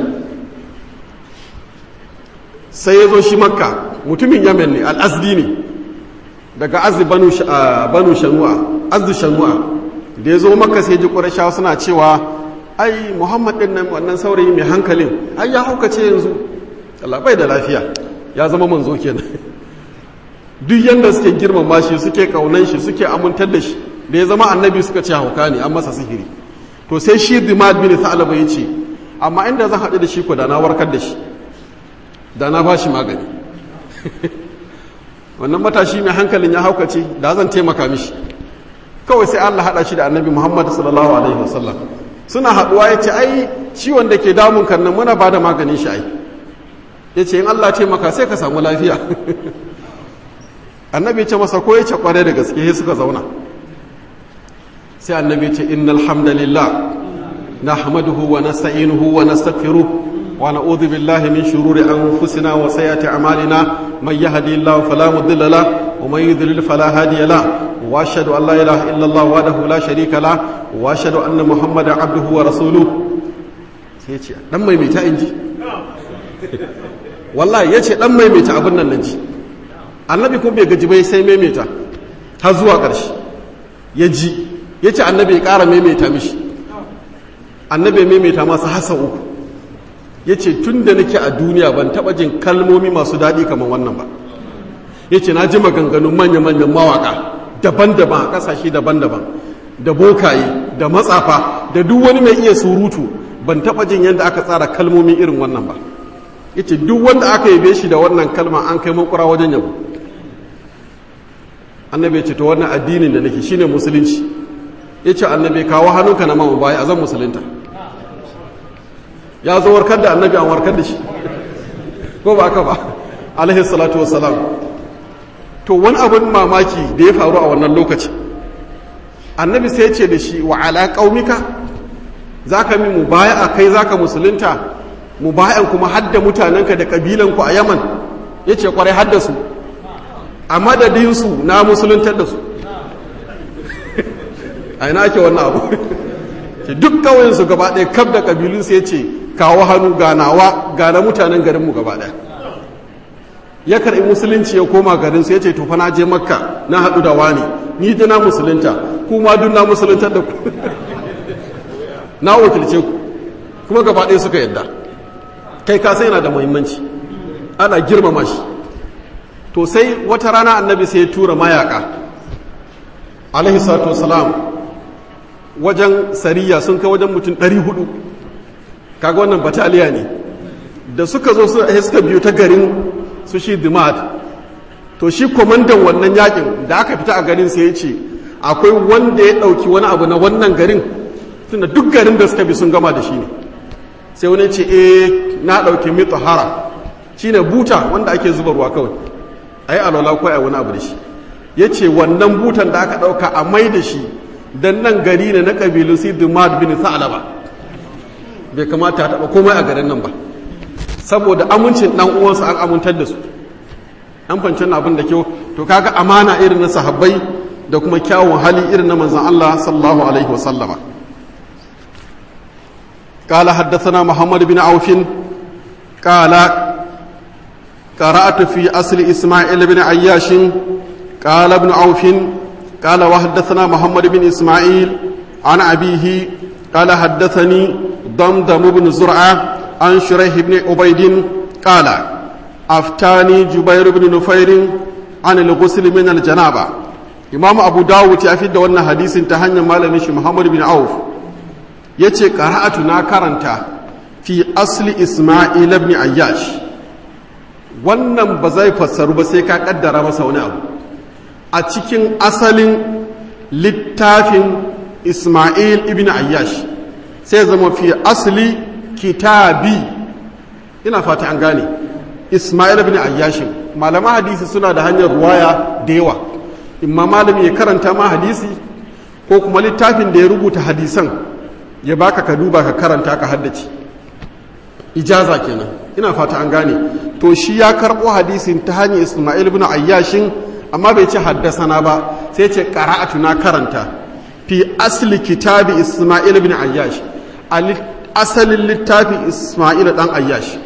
sai ya zo shi makka mutumin yamen ne al'azdi ne daga azdi banu shanu'a azdi shanu'a da ya zo makka sai ji ƙurashawa suna cewa ai muhammad ɗin nan wannan saurayi mai hankalin ai ya haukace yanzu bai da lafiya ya zama manzo kenan duk yadda suke girmama shi suke kaunan shi suke amintar da shi da ya zama annabi suka ce hauka ne an masa sihiri to sai shi dimad bin sa'alaba ya ce amma inda zan haɗu da shi ko da na warkar da shi da na ba shi magani wannan matashi mai hankalin ya haukace da zan taimaka mishi kawai sai Allah haɗa shi da annabi Muhammad sallallahu alaihi wasallam suna haɗuwa ya ce ai ciwon da ke damun kan nan muna ba da maganin shi ai ya ce in Allah taimaka sai ka samu lafiya annabi ya ce masa ko ya ce kware da gaske sai suka zauna sai annabi ya ce innal hamdalillah nahmaduhu wa nasta'inuhu wa nastaghfiruh wa na'udhu billahi min shururi anfusina wa sayyiati a'malina man yahdihillahu fala mudilla lahu wa man yudlil fala hadiya lahu wa ashhadu an la ilaha illa Allah wahdahu la sharika lahu wa ashhadu anna muhammadan abduhu wa rasuluhu sai ya ce dan maimaita inji wallahi ya ce dan maimaita abin nan naji annabi kuma bai gaji bai sai maimaita har zuwa ƙarshe ya ji ya ce annabi ya ƙara maimaita mishi annabi ya maimaita masa hasa uku ya ce tun da nake a duniya ban taɓa jin kalmomi masu daɗi kamar wannan ba ya ce na ji maganganun manya-manyan mawaƙa daban-daban a ƙasashe daban-daban da bokaye da matsafa da duk wani mai iya surutu ban taɓa jin yadda aka tsara kalmomi irin wannan ba ya ce duk wanda aka yabe shi da wannan kalma an kai makura wajen yabo annabi ya ce to wannan addinin da nake shine musulunci ya ce annabi kawo hannunka na mamu baya a zan musulunta ya zo warkar da annabi an warkar da shi ko ba ka ba alaihi salatu wassalam to wani abin mamaki da ya faru a wannan lokaci annabi sai ce da shi wa ala qaumika zaka mi mubaya'a kai zaka musulunta mubaya'an kuma hadda mutanenka da kabilanku a Yaman yace kwarai hadda su a madadin su na musuluntar da su a ina ake wannan abu duk kawai su gaba ɗaya kaf da kabilun sai ce kawo hannu ganawa gana mutanen garinmu gaba ɗaya ya karɓi musulunci ya koma garin su ya ce tofa na je makka na haɗu da wani ni da na musulunta kuma duk na musuluntar da ku na wakilce ku kuma gaba ɗaya suka yadda kai ka sai yana da muhimmanci ana girmama shi to sai wata rana annabi sai ya tura mayaka alaihi salatu wasalam wajen sariya sun kai wajen mutum 400 kaga wannan bataliya ne da suka zo suka biyo ta garin su shi dimad to shi kwamandan wannan yakin da aka fita a garin sai ya ce akwai wanda ya ɗauki wani abu na wannan garin tunda duk garin da suka bi sun gama da shi ne sai wani ce e na ɗauki mituhara shi ne buta wanda ake zuba ruwa kawai a yi alwala ko a wani abu da shi ya ce wannan butan da aka ɗauka a mai da shi don nan gari ne na ƙabilun si dimad bin sa'alaba bai kamata a taɓa komai a garin nan ba saboda amincin dan uwansa an amintar da su an fancin abin da kyau to kaga amana irin na sahabbai da kuma kyawun hali irin na manzon Allah sallallahu alaihi wa sallama قال حدثنا محمد بن عوف قال قرأت في أصل إسماعيل بن عياش قال ابن عوف قال وحدثنا محمد بن إسماعيل عن أبيه قال حدثني ضمضم بن زرعة عن شريح بن عبيد قال أفتاني جبير بن نفير عن الغسل من الجنابة إمام أبو داود يفيد وانا حديث تهنى مالمش محمد بن عوف yace qara'atu na karanta fi asli Isma'il ibn Ayyash wannan ba zai fassaru ba sai ka kaddara masa wani abu a cikin asalin littafin Isma'il ibn Ayyash sai zama fi asli kitabi ina fata an gane ismail bin ayyashin malaman hadisi suna da hanyar ruwaya da yawa imma malami ya karanta ma hadisi ko kuma littafin da ya rubuta hadisan ya baka ka duba ka karanta ka haddace ijaza kenan ina fata an gane to shi ya karbo hadisin ta hanyar ismail bin ayyashin amma bai ce haddasana ba sai ce qara'atu na karanta fi asli kitabi ismail bin ayyash asalin littafin Ismail ɗan Ayyash.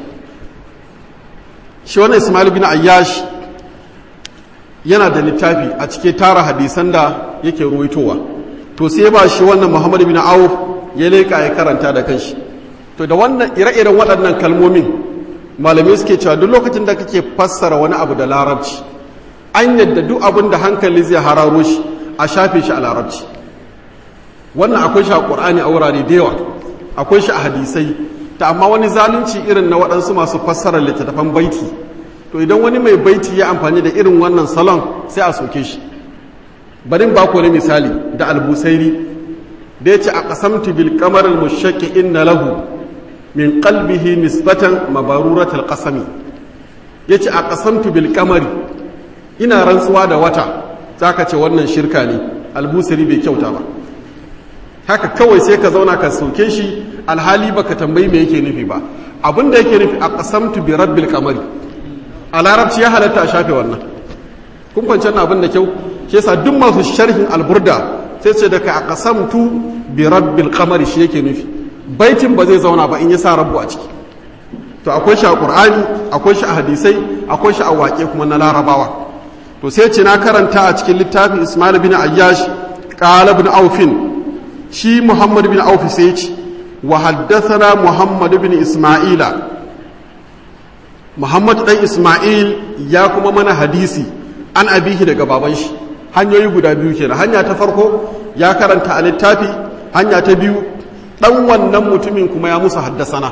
Shi wannan Ismail bin Ayyash yana da littafi a cike tara hadisan da yake ruwaitowa. To sai ba shi wannan Muhammad bin Auf ya leƙa ya karanta da kanshi. To da wannan ire-iren waɗannan kalmomin malamai suke cewa duk lokacin da kake fassara wani abu da larabci an yadda duk abin da hankali zai hararo shi a shafe shi a larabci. Wannan akwai shi a ƙur'ani a wurare da yawa. akwai shi a hadisai ta amma wani zalunci irin na waɗansu masu fassarar littattafan baiti to idan wani mai baiti ya amfani da irin wannan salon sai a soke shi barin ba wani misali da albusairi da ya ce a ƙasamtu bil kamar mushaƙi inna lahu min qalbihi nisbatan mabaruratul qasami ya ce a ƙasamtu bil kamari ina rantsuwa da wata zaka ce wannan shirka ne albusari bai kyauta ba haka kawai sai ka zauna ka soke shi alhali baka tambayi me yake nufi ba abin da yake nufi a qasamtu bi rabbil qamari a larabci ya halatta a shafe wannan kun fahimci na abin da kyau shi yasa duk masu sharhin alburda sai ce daga a qasamtu bi rabbil qamari shi yake nufi baitin ba zai zauna ba in ya sa rabbu a ciki to akwai shi a qur'ani akwai shi a hadisai akwai shi a waƙe kuma na larabawa to sai ce na karanta a cikin littafin ismail bin ayyash qala ibn aufin shi muhammad bin auf sai ce wa haddathana muhammad bin isma'ila muhammad dan isma'il ya kuma mana hadisi an abihi daga baban shi hanyoyi guda biyu kenan hanya ta farko ya karanta a littafi hanya ta biyu dan wannan mutumin kuma ya musu haddasana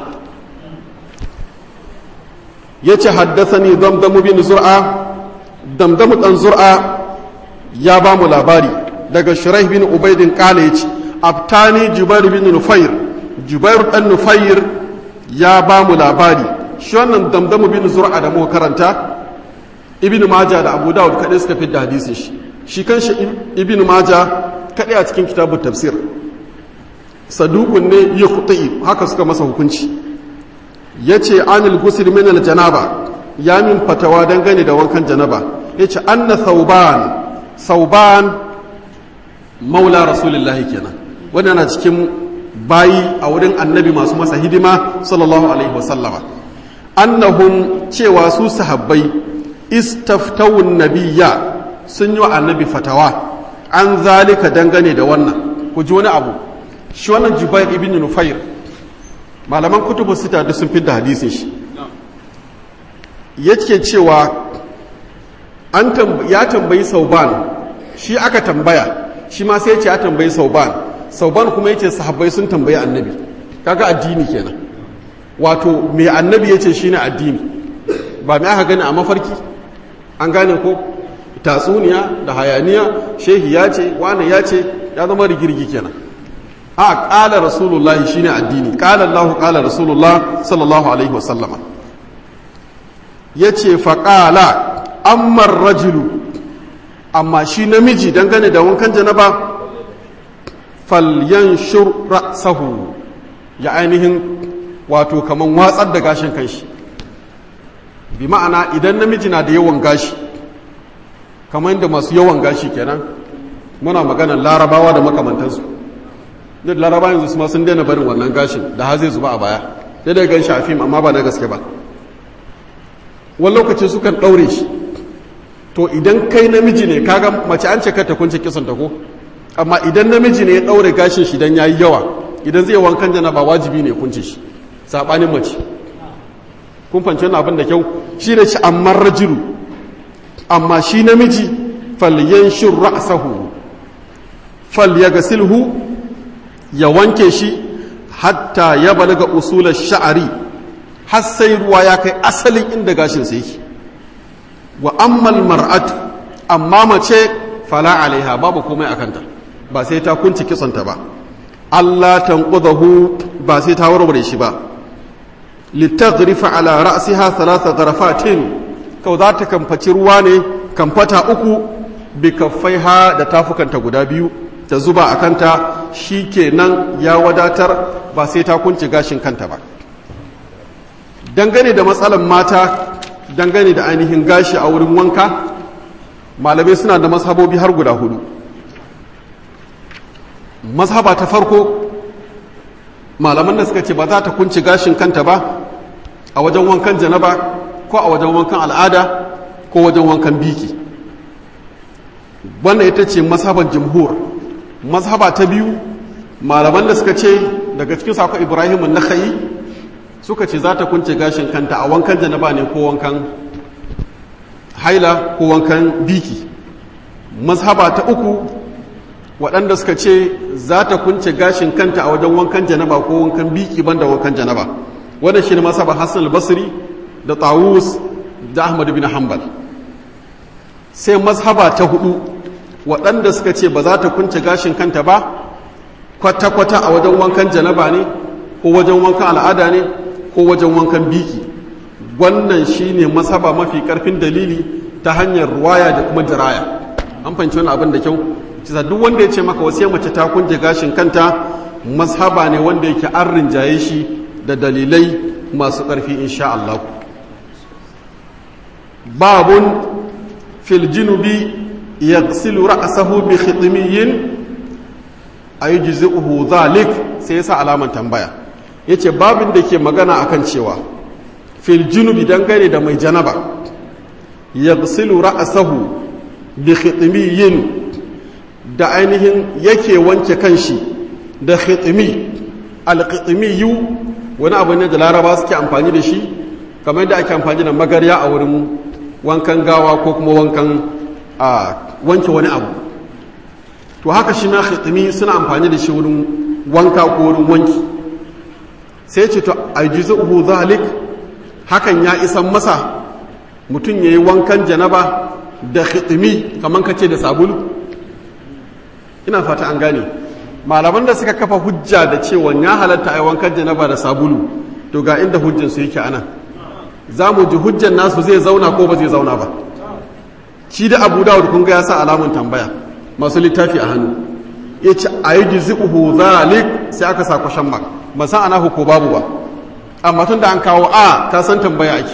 ya ce haddasani damdamu bin zur'a damdamu dan zur'a ya ba mu labari daga shiraih bin ubaidin kala ya ce abtani jubair bin nufair jubair dan nufair ya ba mu labari shi wannan damdamu bin zur'a da muka karanta ibn majah da abu dawud kadai suka fi da hadisin shi shi kanshi ibn maja kaɗai a cikin kitabun tafsir sadukun ne ya kuɗi haka suka masa hukunci ya ce anil gusir min janaba ya min fatawa dangane da wankan janaba ya ce anna sauban sauban maula rasulullahi kenan wanda na cikin bayi a wurin annabi masu masa hidima sallallahu alaihi wasallama annahum cewa su sahabbai istaftawun nabiyya sun yi wa annabi fatawa an zalika dangane da wannan ku ji wani abu shi wannan jubair ibn nufair malaman kutubu sita duk sun fidda hadisin shi yake cewa an ya tambayi sauban shi aka tambaya shi ma sai ce ya tambayi sauban sauban kuma yace sahabbai sun tambayi annabi kaga addini kenan wato me annabi yace shine addini ba me aka gani a mafarki an gane ko tatsuniya da hayaniya shehi ya ce wane ya ce ya zama rigirgi kenan a ƙala rasulullahi shine addini ƙala allahu ƙala rasulullah sallallahu alaihi wasallama ya ce faƙala ammar rajulu amma shi namiji dangane da wankan janaba falyan shura sahu ya ainihin wato kaman watsar da gashin kanshi bi ma'ana idan namiji na da yawan gashi kamar yadda masu yawan gashi kenan muna maganar larabawa da makamantansu duk larabawa yanzu su ma sun daina barin wannan gashin da ha zai zuba a baya sai da gan shi fim amma ba na gaske ba wani lokaci sukan ɗaure shi to idan kai namiji ne kaga mace an ce ka ta kunce kisan ta ko amma idan namiji ne ya ɗaure gashin shi dan yayi yawa idan zai wankan jana ba wajibi ne kunce shi sabanin mace kun fahimci wannan abin da kyau shi da shi amma rajulu amma shi namiji falyanshur ra'sahu falyagsilhu ya wanke shi hatta ya balaga usular sha'ari har sai ruwa ya kai asalin inda gashin sai yake wa ammal mar'atu amma mace fala alaiha babu komai akanta ba sai ta kunci kisanta ba Allah tanqudahu ba sai ta warware shi ba litaghrifa ala ra'siha thalatha gharafatin kau za ta kamfaci ruwa ne kamfata uku bi kaffaiha da tafukanta guda biyu ta zuba a kanta shi kenan ya wadatar ba sai ta kunci gashin kanta ba dangane da matsalan mata dangane da ainihin gashi a wurin wanka malamai suna da mazhabobi har guda hudu mazhaba ta farko malaman da suka ce ba za ta kunci gashin kanta ba a wajen wankan janaba ko a wajen wankan al'ada ko wajen wankan biki wannan ita ce mazhaban jumhur mazhaba ta biyu malaman da suka ce daga cikin sako ibrahim na suka ce za ta kunce gashin kanta a wankan janaba ne ko wankan haila ko wankan biki mazhaba ta uku waɗanda suka ce za ta kunce gashin kanta a wajen wankan janaba ko wankan biki banda wankan janaba wannan shi ne mazhaba hassan al-basri da tawus da ahmad bin hanbal sai mazhaba ta hudu waɗanda suka ce ba za ta kunce gashin kanta ba kwata-kwata a wajen wankan janaba ne ko wajen wankan al'ada ne ko wajen wankan biki wannan shine masaba mafi karfin dalili ta hanyar ruwaya da kuma jiraya an fahimci wani abin da kyau cisa duk wanda ya ce maka wasu mace ta kunje gashin kanta mashaba ne wanda yake an rinjaye shi da dalilai masu ƙarfi insha Allah babun fil jinubi yaghsilu ra'sahu bi khitmiyin ayujzi'uhu dhalik sai yasa alaman tambaya yace babin da ke magana akan cewa fil junubi dangane da mai janaba yaghsilu ra'sahu bi khitmiyin da ainihin yake wanke kanshi da khitmi al-khitmiyu wani abu ne da laraba suke amfani da shi kamar yadda ake amfani da magarya a wurin wankan gawa ko kuma wankan a wanke wani abu to haka shi na khitmi suna amfani da shi wurin wanka ko wurin wanki sai ce to ajzuhu zalik hakan ya isan masa mutum yayi wankan janaba da khitmi kaman kace da sabulu ina fata an gane malaman da suka kafa hujja da cewa ya halatta ai wankan janaba da sabulu to ga inda hujjan su yake anan za mu ji hujjan nasu zai zauna ko ba zai zauna ba shi da abu dawud kun ga ya sa alamun tambaya masu littafi a hannu ya ce a yi jizi'uhu zalik sai aka sa kwashen ba ba san ana ko babu ba amma tun da an kawo a ka san tambaya ake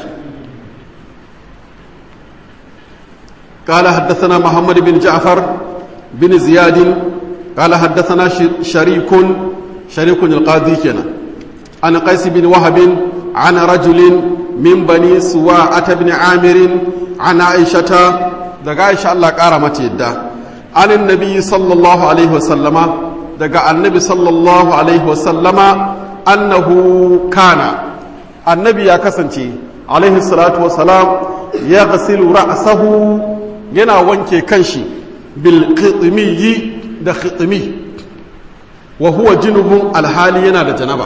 قال حدثنا محمد بن جعفر بن زياد قال حدثنا شريك شريك القاضي كنا عن قيس بن وهب عن رجل من بني سواعة بن عامر عن عائشة دقا عائشة الله قارمت يدا عن النبي صلى الله عليه وسلم دقا النبي صلى الله عليه وسلم أنه كان النبي يا كسنتي عليه الصلاة والسلام يغسل رأسه ينا وانكي كنشي بالقطمي da khitmi wa huwa junubun alhali yana da janaba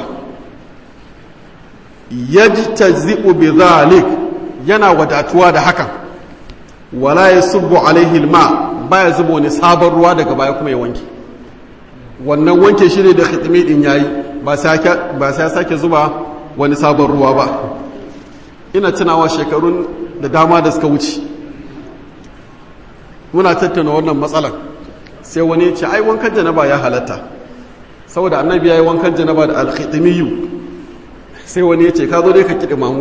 yajtazi'u bi dhalik yana wadatuwa da hakan wala yasubbu alaihi alma baya zuba wani sabon ruwa daga baya kuma ya wanke wannan wanke shi ne da khitmi din yayi ba sai ba sai sake zuba wani sabon ruwa ba ina tunawa shekarun da dama da suka wuce muna tattauna wannan matsalar sai wani ya ce ai wankan janaba ya halatta saboda annabi ya yi wankan janaba da alkhitimiyu sai wani ya ce ka zo dai ka kiɗi mamu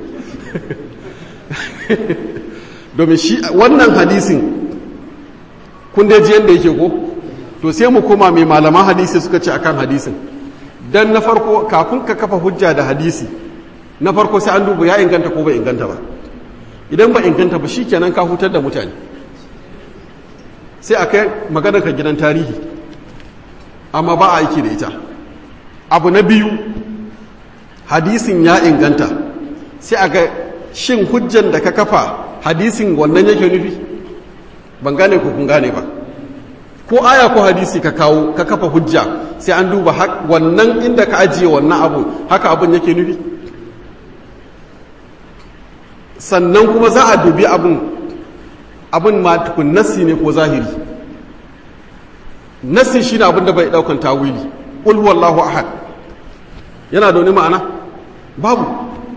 domin shi wannan hadisin kun dai ji yadda yake ko to sai mu koma mai malaman hadisi suka ce akan hadisin dan na farko kafin ka kafa hujja da hadisi na farko sai an duba ya inganta ko bai inganta ba idan ba inganta ba shikenan ka hutar da mutane sai a kai magana ka gidan tarihi amma ba a aiki da ita abu na biyu hadisin ya inganta sai a ga shin hujjan da ka kafa hadisin wannan yake nufi ban gane ko kun gane ba ko aya ko hadisi ka kawo ka kafa hujja sai an duba wannan inda ka ajiye wannan abu haka abun yake nufi sannan kuma za a dubi abun abin ma tukun nassi ne ko zahiri nassi shi ne abin da bai daukan tawili ƙul wallahu ahad yana da wani ma'ana babu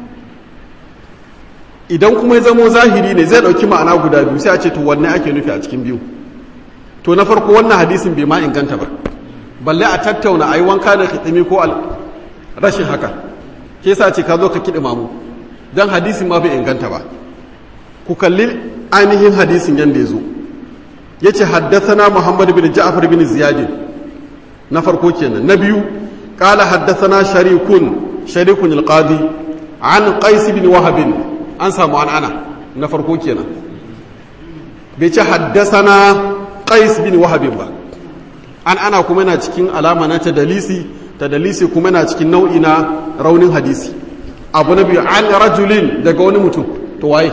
idan kuma ya zamo zahiri ne zai dauki ma'ana guda biyu sai a ce to wanne ake nufi a cikin biyu to na farko wannan hadisin bai ma inganta ba balle a tattauna a yi wanka da kitimi ko rashin haka ke sa ce ka zo ka kiɗi mamu don hadisin ma bai inganta ba ku kalli ainihin hadisin yadda ya zo ya ce haddasana muhammadu bin ja'afar bin ziyadin na farko kenan na biyu ƙala haddasana sharikun sharikun alƙadi an ƙaisi bin wahabin an samu an ana na farko kenan bai ce haddasana ƙais bin wahabin ba an ana kuma yana cikin alama na tadalisi tadalisi kuma yana cikin nau'i na raunin hadisi abu na biyu an rajulin daga wani mutum to waye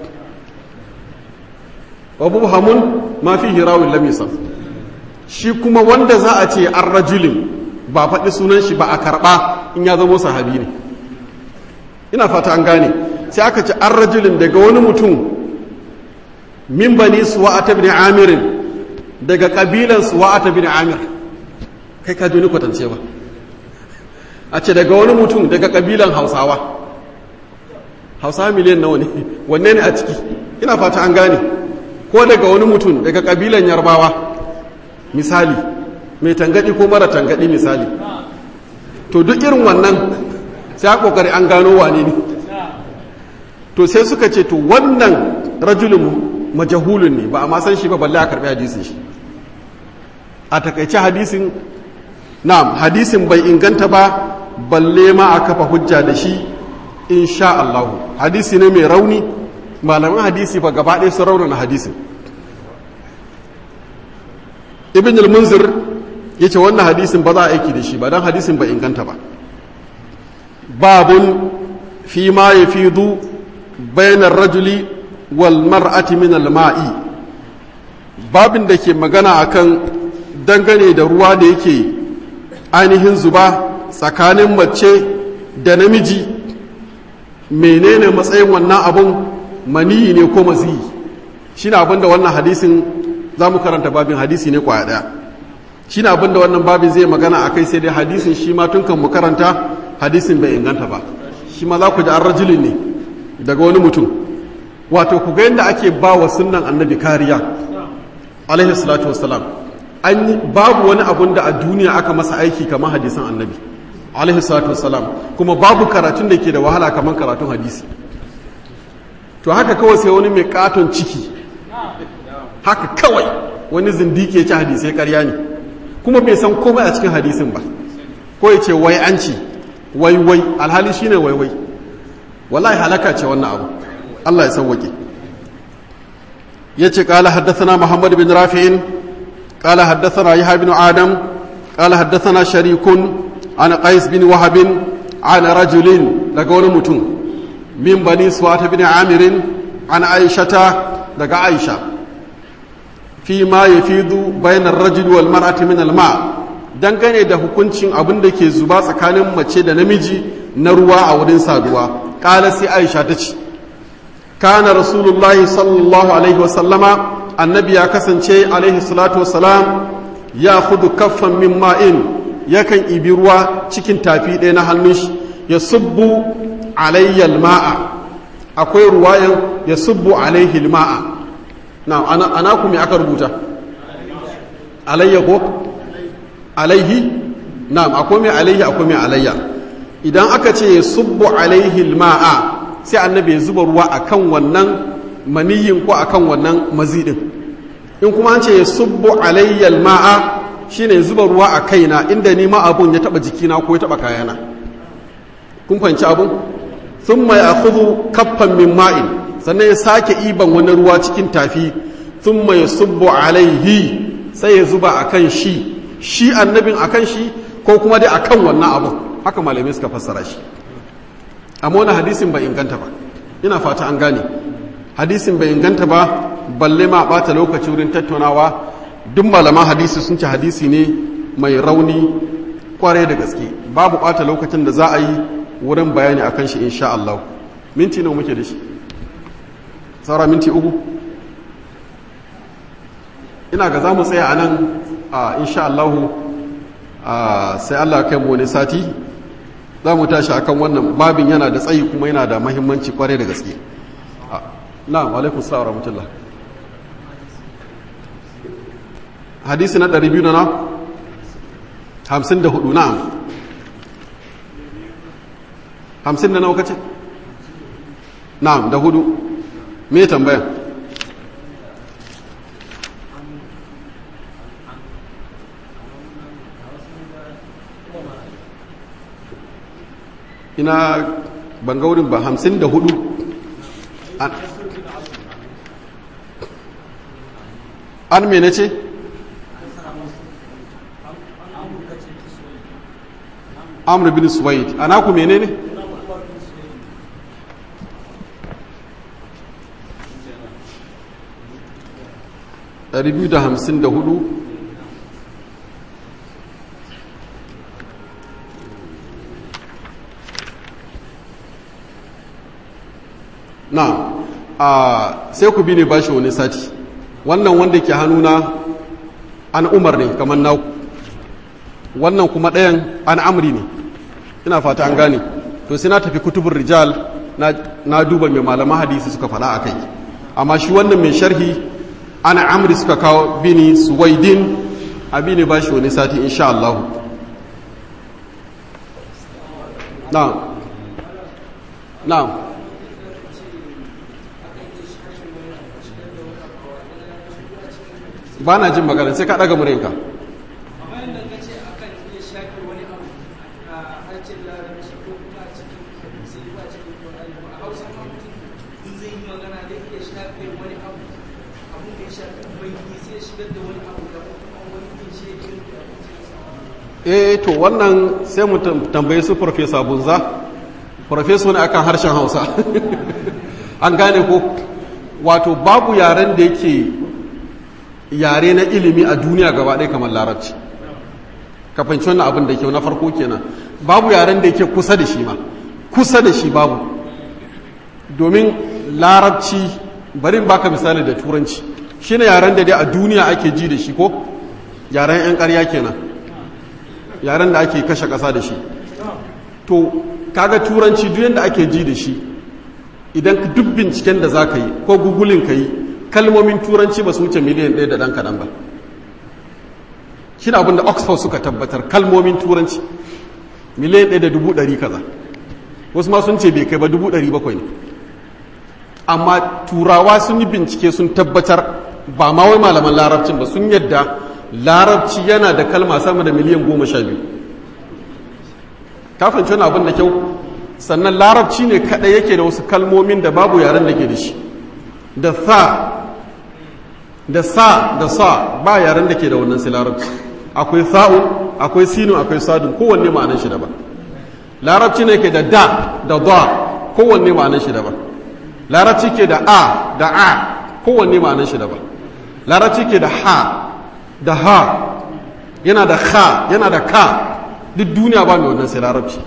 wa mubhamun ma fihi rawin lam yusaf shi kuma wanda za a ce an rajulin ba faɗi sunan shi ba a karɓa in ya zama sahabi ne ina fata an gane sai aka ce an rajulin daga wani mutum min bani suwa'ata bin amirin daga kabilan suwa'ata bin amir kai ka ni kwatance ba a ce daga wani mutum daga kabilan hausawa hausawa miliyan nawa ne wanne ne a ciki ina fata an gane ko daga wani mutum daga kabilan yarbawa misali mai tangadi ko mara tangadi misali to duk irin wannan sai a kokari an gano wane ne to sai suka ce to wannan rajulun majahulun ne ba a ma san shi ba balle a karbi hadisin shi a takaice hadisin na'am hadisin bai inganta ba balle ma a kafa hujja da shi insha Allah hadisi ne mai rauni malaman hadisi ba gaba ɗaya su raunana hadisin ibn al-munzir ya ce wannan hadisin ba za a aiki da shi ba don hadisin ba inganta ba babun fi ma ya fi du bayanar rajuli wal mar'ati min al-ma'i babin da ke magana akan dangane da ruwa da yake ainihin zuba tsakanin mace da namiji menene matsayin wannan abun maniyi ne ko maziyi shi na abinda wannan hadisin za mu karanta babin hadisi ne kwaya daya shi na abinda wannan babin zai magana a kai sai dai hadisin shi ma tun kan mu karanta hadisin bai inganta ba shi ma za ku ji an rajulin ne daga wani mutum wato ku ga yadda ake ba wa sunnan annabi kariya alaihi salatu wassalam an yi babu wani abun da a duniya aka masa aiki kamar hadisan annabi alaihi salatu wassalam kuma babu karatun da ke da wahala kamar karatun hadisi to haka kawai sai wani mai katon ciki haka kawai wani zindiki ya ci hadisai karya ne kuma bai san komai a cikin hadisin ba ko ya ce wai an ci wai wai alhali shine wai wai wallahi halaka ce wannan abu Allah ya sauwake yace qala haddathana muhammad bin rafi'in qala haddathana yahya bin adam qala haddathana sharikun an qais bin wahab an rajulin daga wani mutum min bani suwata bin amirin an aishata daga aisha fi ma yafidu bainar rajul wal mar'ati min al ma dangane da hukuncin abin da ke zuba tsakanin mace da namiji na ruwa a wurin saduwa kala sai aisha ta ce kana rasulullahi sallallahu alaihi wasallama annabi ya kasance alaihi salatu wasalam ya kudu kaffan min ma'in yakan ibi ruwa cikin tafi ɗaya na hannun shi ya subbu alayyal ma'a akwai ruwayan ya subbu alaihi ma'a na ana ku me aka rubuta alayya ko alaihi na akwai mai alaihi akwai mai alayya idan aka ce ya subbu alaihi ma'a sai annabi ya zuba ruwa akan wannan maniyin ko akan wannan mazidin in kuma an ce ya subbu alayyal ma'a shine ya zuba ruwa a kaina inda ni ma abun ya taba jikina ko ya taba kayana kun fahimci abun thumma ya'khudhu kaffan min ma'in sannan ya sake iban wani ruwa cikin tafi thumma yasubbu alaihi sai ya zuba akan shi shi annabin akan shi ko kuma dai akan wannan abun haka malamai suka fassara shi amma wani hadisin bai inganta ba ina fata an gane hadisin bai inganta ba balle ma bata lokaci wurin tattaunawa duk malaman hadisi sun ci hadisi ne mai rauni kwarai da gaske babu bata lokacin da za a yi wurin bayani akan shi insha Allah minti nawa muke da shi saura minti uku ina ga za mu tsaya a nan a insha Allah sai Allah kai mu wani sati za mu tashi akan wannan babin yana da tsayi kuma yana da mahimmanci kwarai da gaske na'am alaikun sa'a rahmatullah hadisi na 200 na 54 na'am 50 da nawa kace na'am da hudu me tambaya ina ban ga wurin ba hamsin da hudu an mene ce amur bin suwaid ana ku mene ne ɗari biyu da hamsin da hudu na a sai ku bi ne bashi wani sati wannan wanda ke hannuna an umar ne kamar na wannan kuma ɗayan an amri ne ina fata an gane to sai na tafi kutubun rijal na duba mai malaman hadisi suka fada a kai amma shi wannan mai sharhi an amri suka kawo bini suwaidin a bi ne bashi wani sati insha Allah na na ba na jin magana sai ka ɗaga murinka eh to wannan sai mu tambaye su farfesa bunza farfesa ne akan harshen hausa an gane ko wato babu yaren da yake yare na ilimi a duniya gaba ɗaya kamar larabci kafanci wannan abin da kyau na farko kenan babu yaren da yake kusa da shi ma kusa da shi babu domin larabci bari baka misali da turanci shine yaren da dai a duniya ake ji da shi ko yaren 'yan ƙarya kenan yaren da ake kashe ƙasa da shi to kaga turanci duk yadda ake ji da shi idan duk binciken da za ka yi ko gugulin ka yi kalmomin turanci ba su wuce miliyan ɗaya da ɗan kaɗan ba shi da abinda oxford suka tabbatar kalmomin turanci miliyan ɗaya da dubu ɗari kaza wasu ma sun ce bai kai ba dubu ɗari bakwai ne amma turawa sun yi bincike sun tabbatar ba ma wai malaman larabcin ba sun yadda larabci yana da kalma sama da miliyan goma sha biyu kafin wani abin da kyau sannan larabci ne kaɗai yake da wasu kalmomin da babu yaren da ke da shi da sa da sa da sa ba yaren da ke da wannan sai larabci akwai sa'u akwai sinu akwai sadun kowanne ma'anar shi daban larabci ne ke da da da da kowanne ma'anar shi daban larabci ke da a da a kowanne ma'anar shi daban larabci ke da ha da ha yana da ha yana da ka duk duniya ba mai wannan sai larabci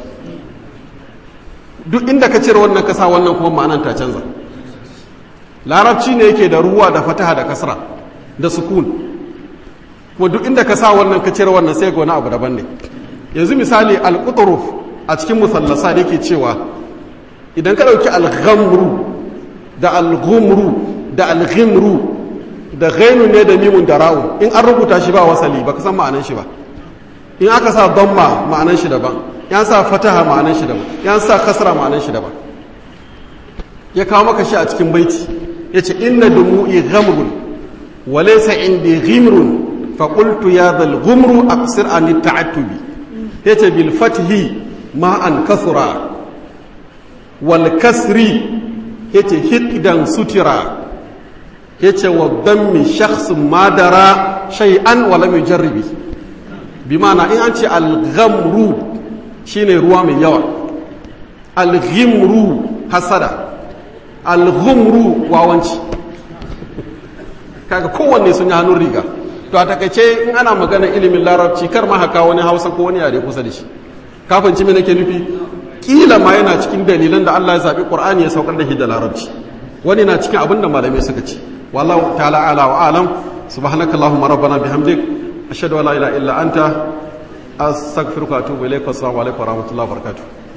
duk inda ka cire wannan kasa wannan kuma ma'anar ta canza larabci ne yake da ruwa da fataha da kasra da sukun kuma duk inda ka sa wannan ka cire wannan sai ga wani abu daban ne yanzu misali al-qutruf a cikin musallasa da yake cewa idan ka dauki al-ghamru da al-ghumru da al-ghimru da ghainu ne da mimun da ra'u in an rubuta shi ba wasali ba ka san ma'anan shi ba in aka sa damma ma'anan shi daban yan sa fataha ma'anan shi daban yan sa kasra ma'anan shi daban ya kawo maka shi a cikin baiti yace inna dumu'i ghamrun wa laysa indi ghimrun fa qultu ya dhal ghumru aqsir an ta'attubi yace bil fathi ma an kasra wal kasri yace hiqdan sutira yace wa dhammi shakhsun madara shay'an wa lam yujarribi bi ma'ana in an ce al-ghamru shine ruwa mai yawa al-ghimru hasada al-ghumru wawanci kaga kowanne sun yi hannun riga to a takaice in ana magana ilimin larabci kar ma haka wani hausa ko wani yare kusa da shi kafin ci nake nufi kila ma yana cikin dalilan da Allah ya zabi Qur'ani ya saukar da shi da larabci wani na cikin abin da malamai suka ce wallahu ta'ala ala wa alam subhanakallahumma rabbana bihamdik ashhadu an la ilaha illa anta astaghfiruka wa atubu ilaik wa assalamu alaikum wa rahmatullahi wa barakatuh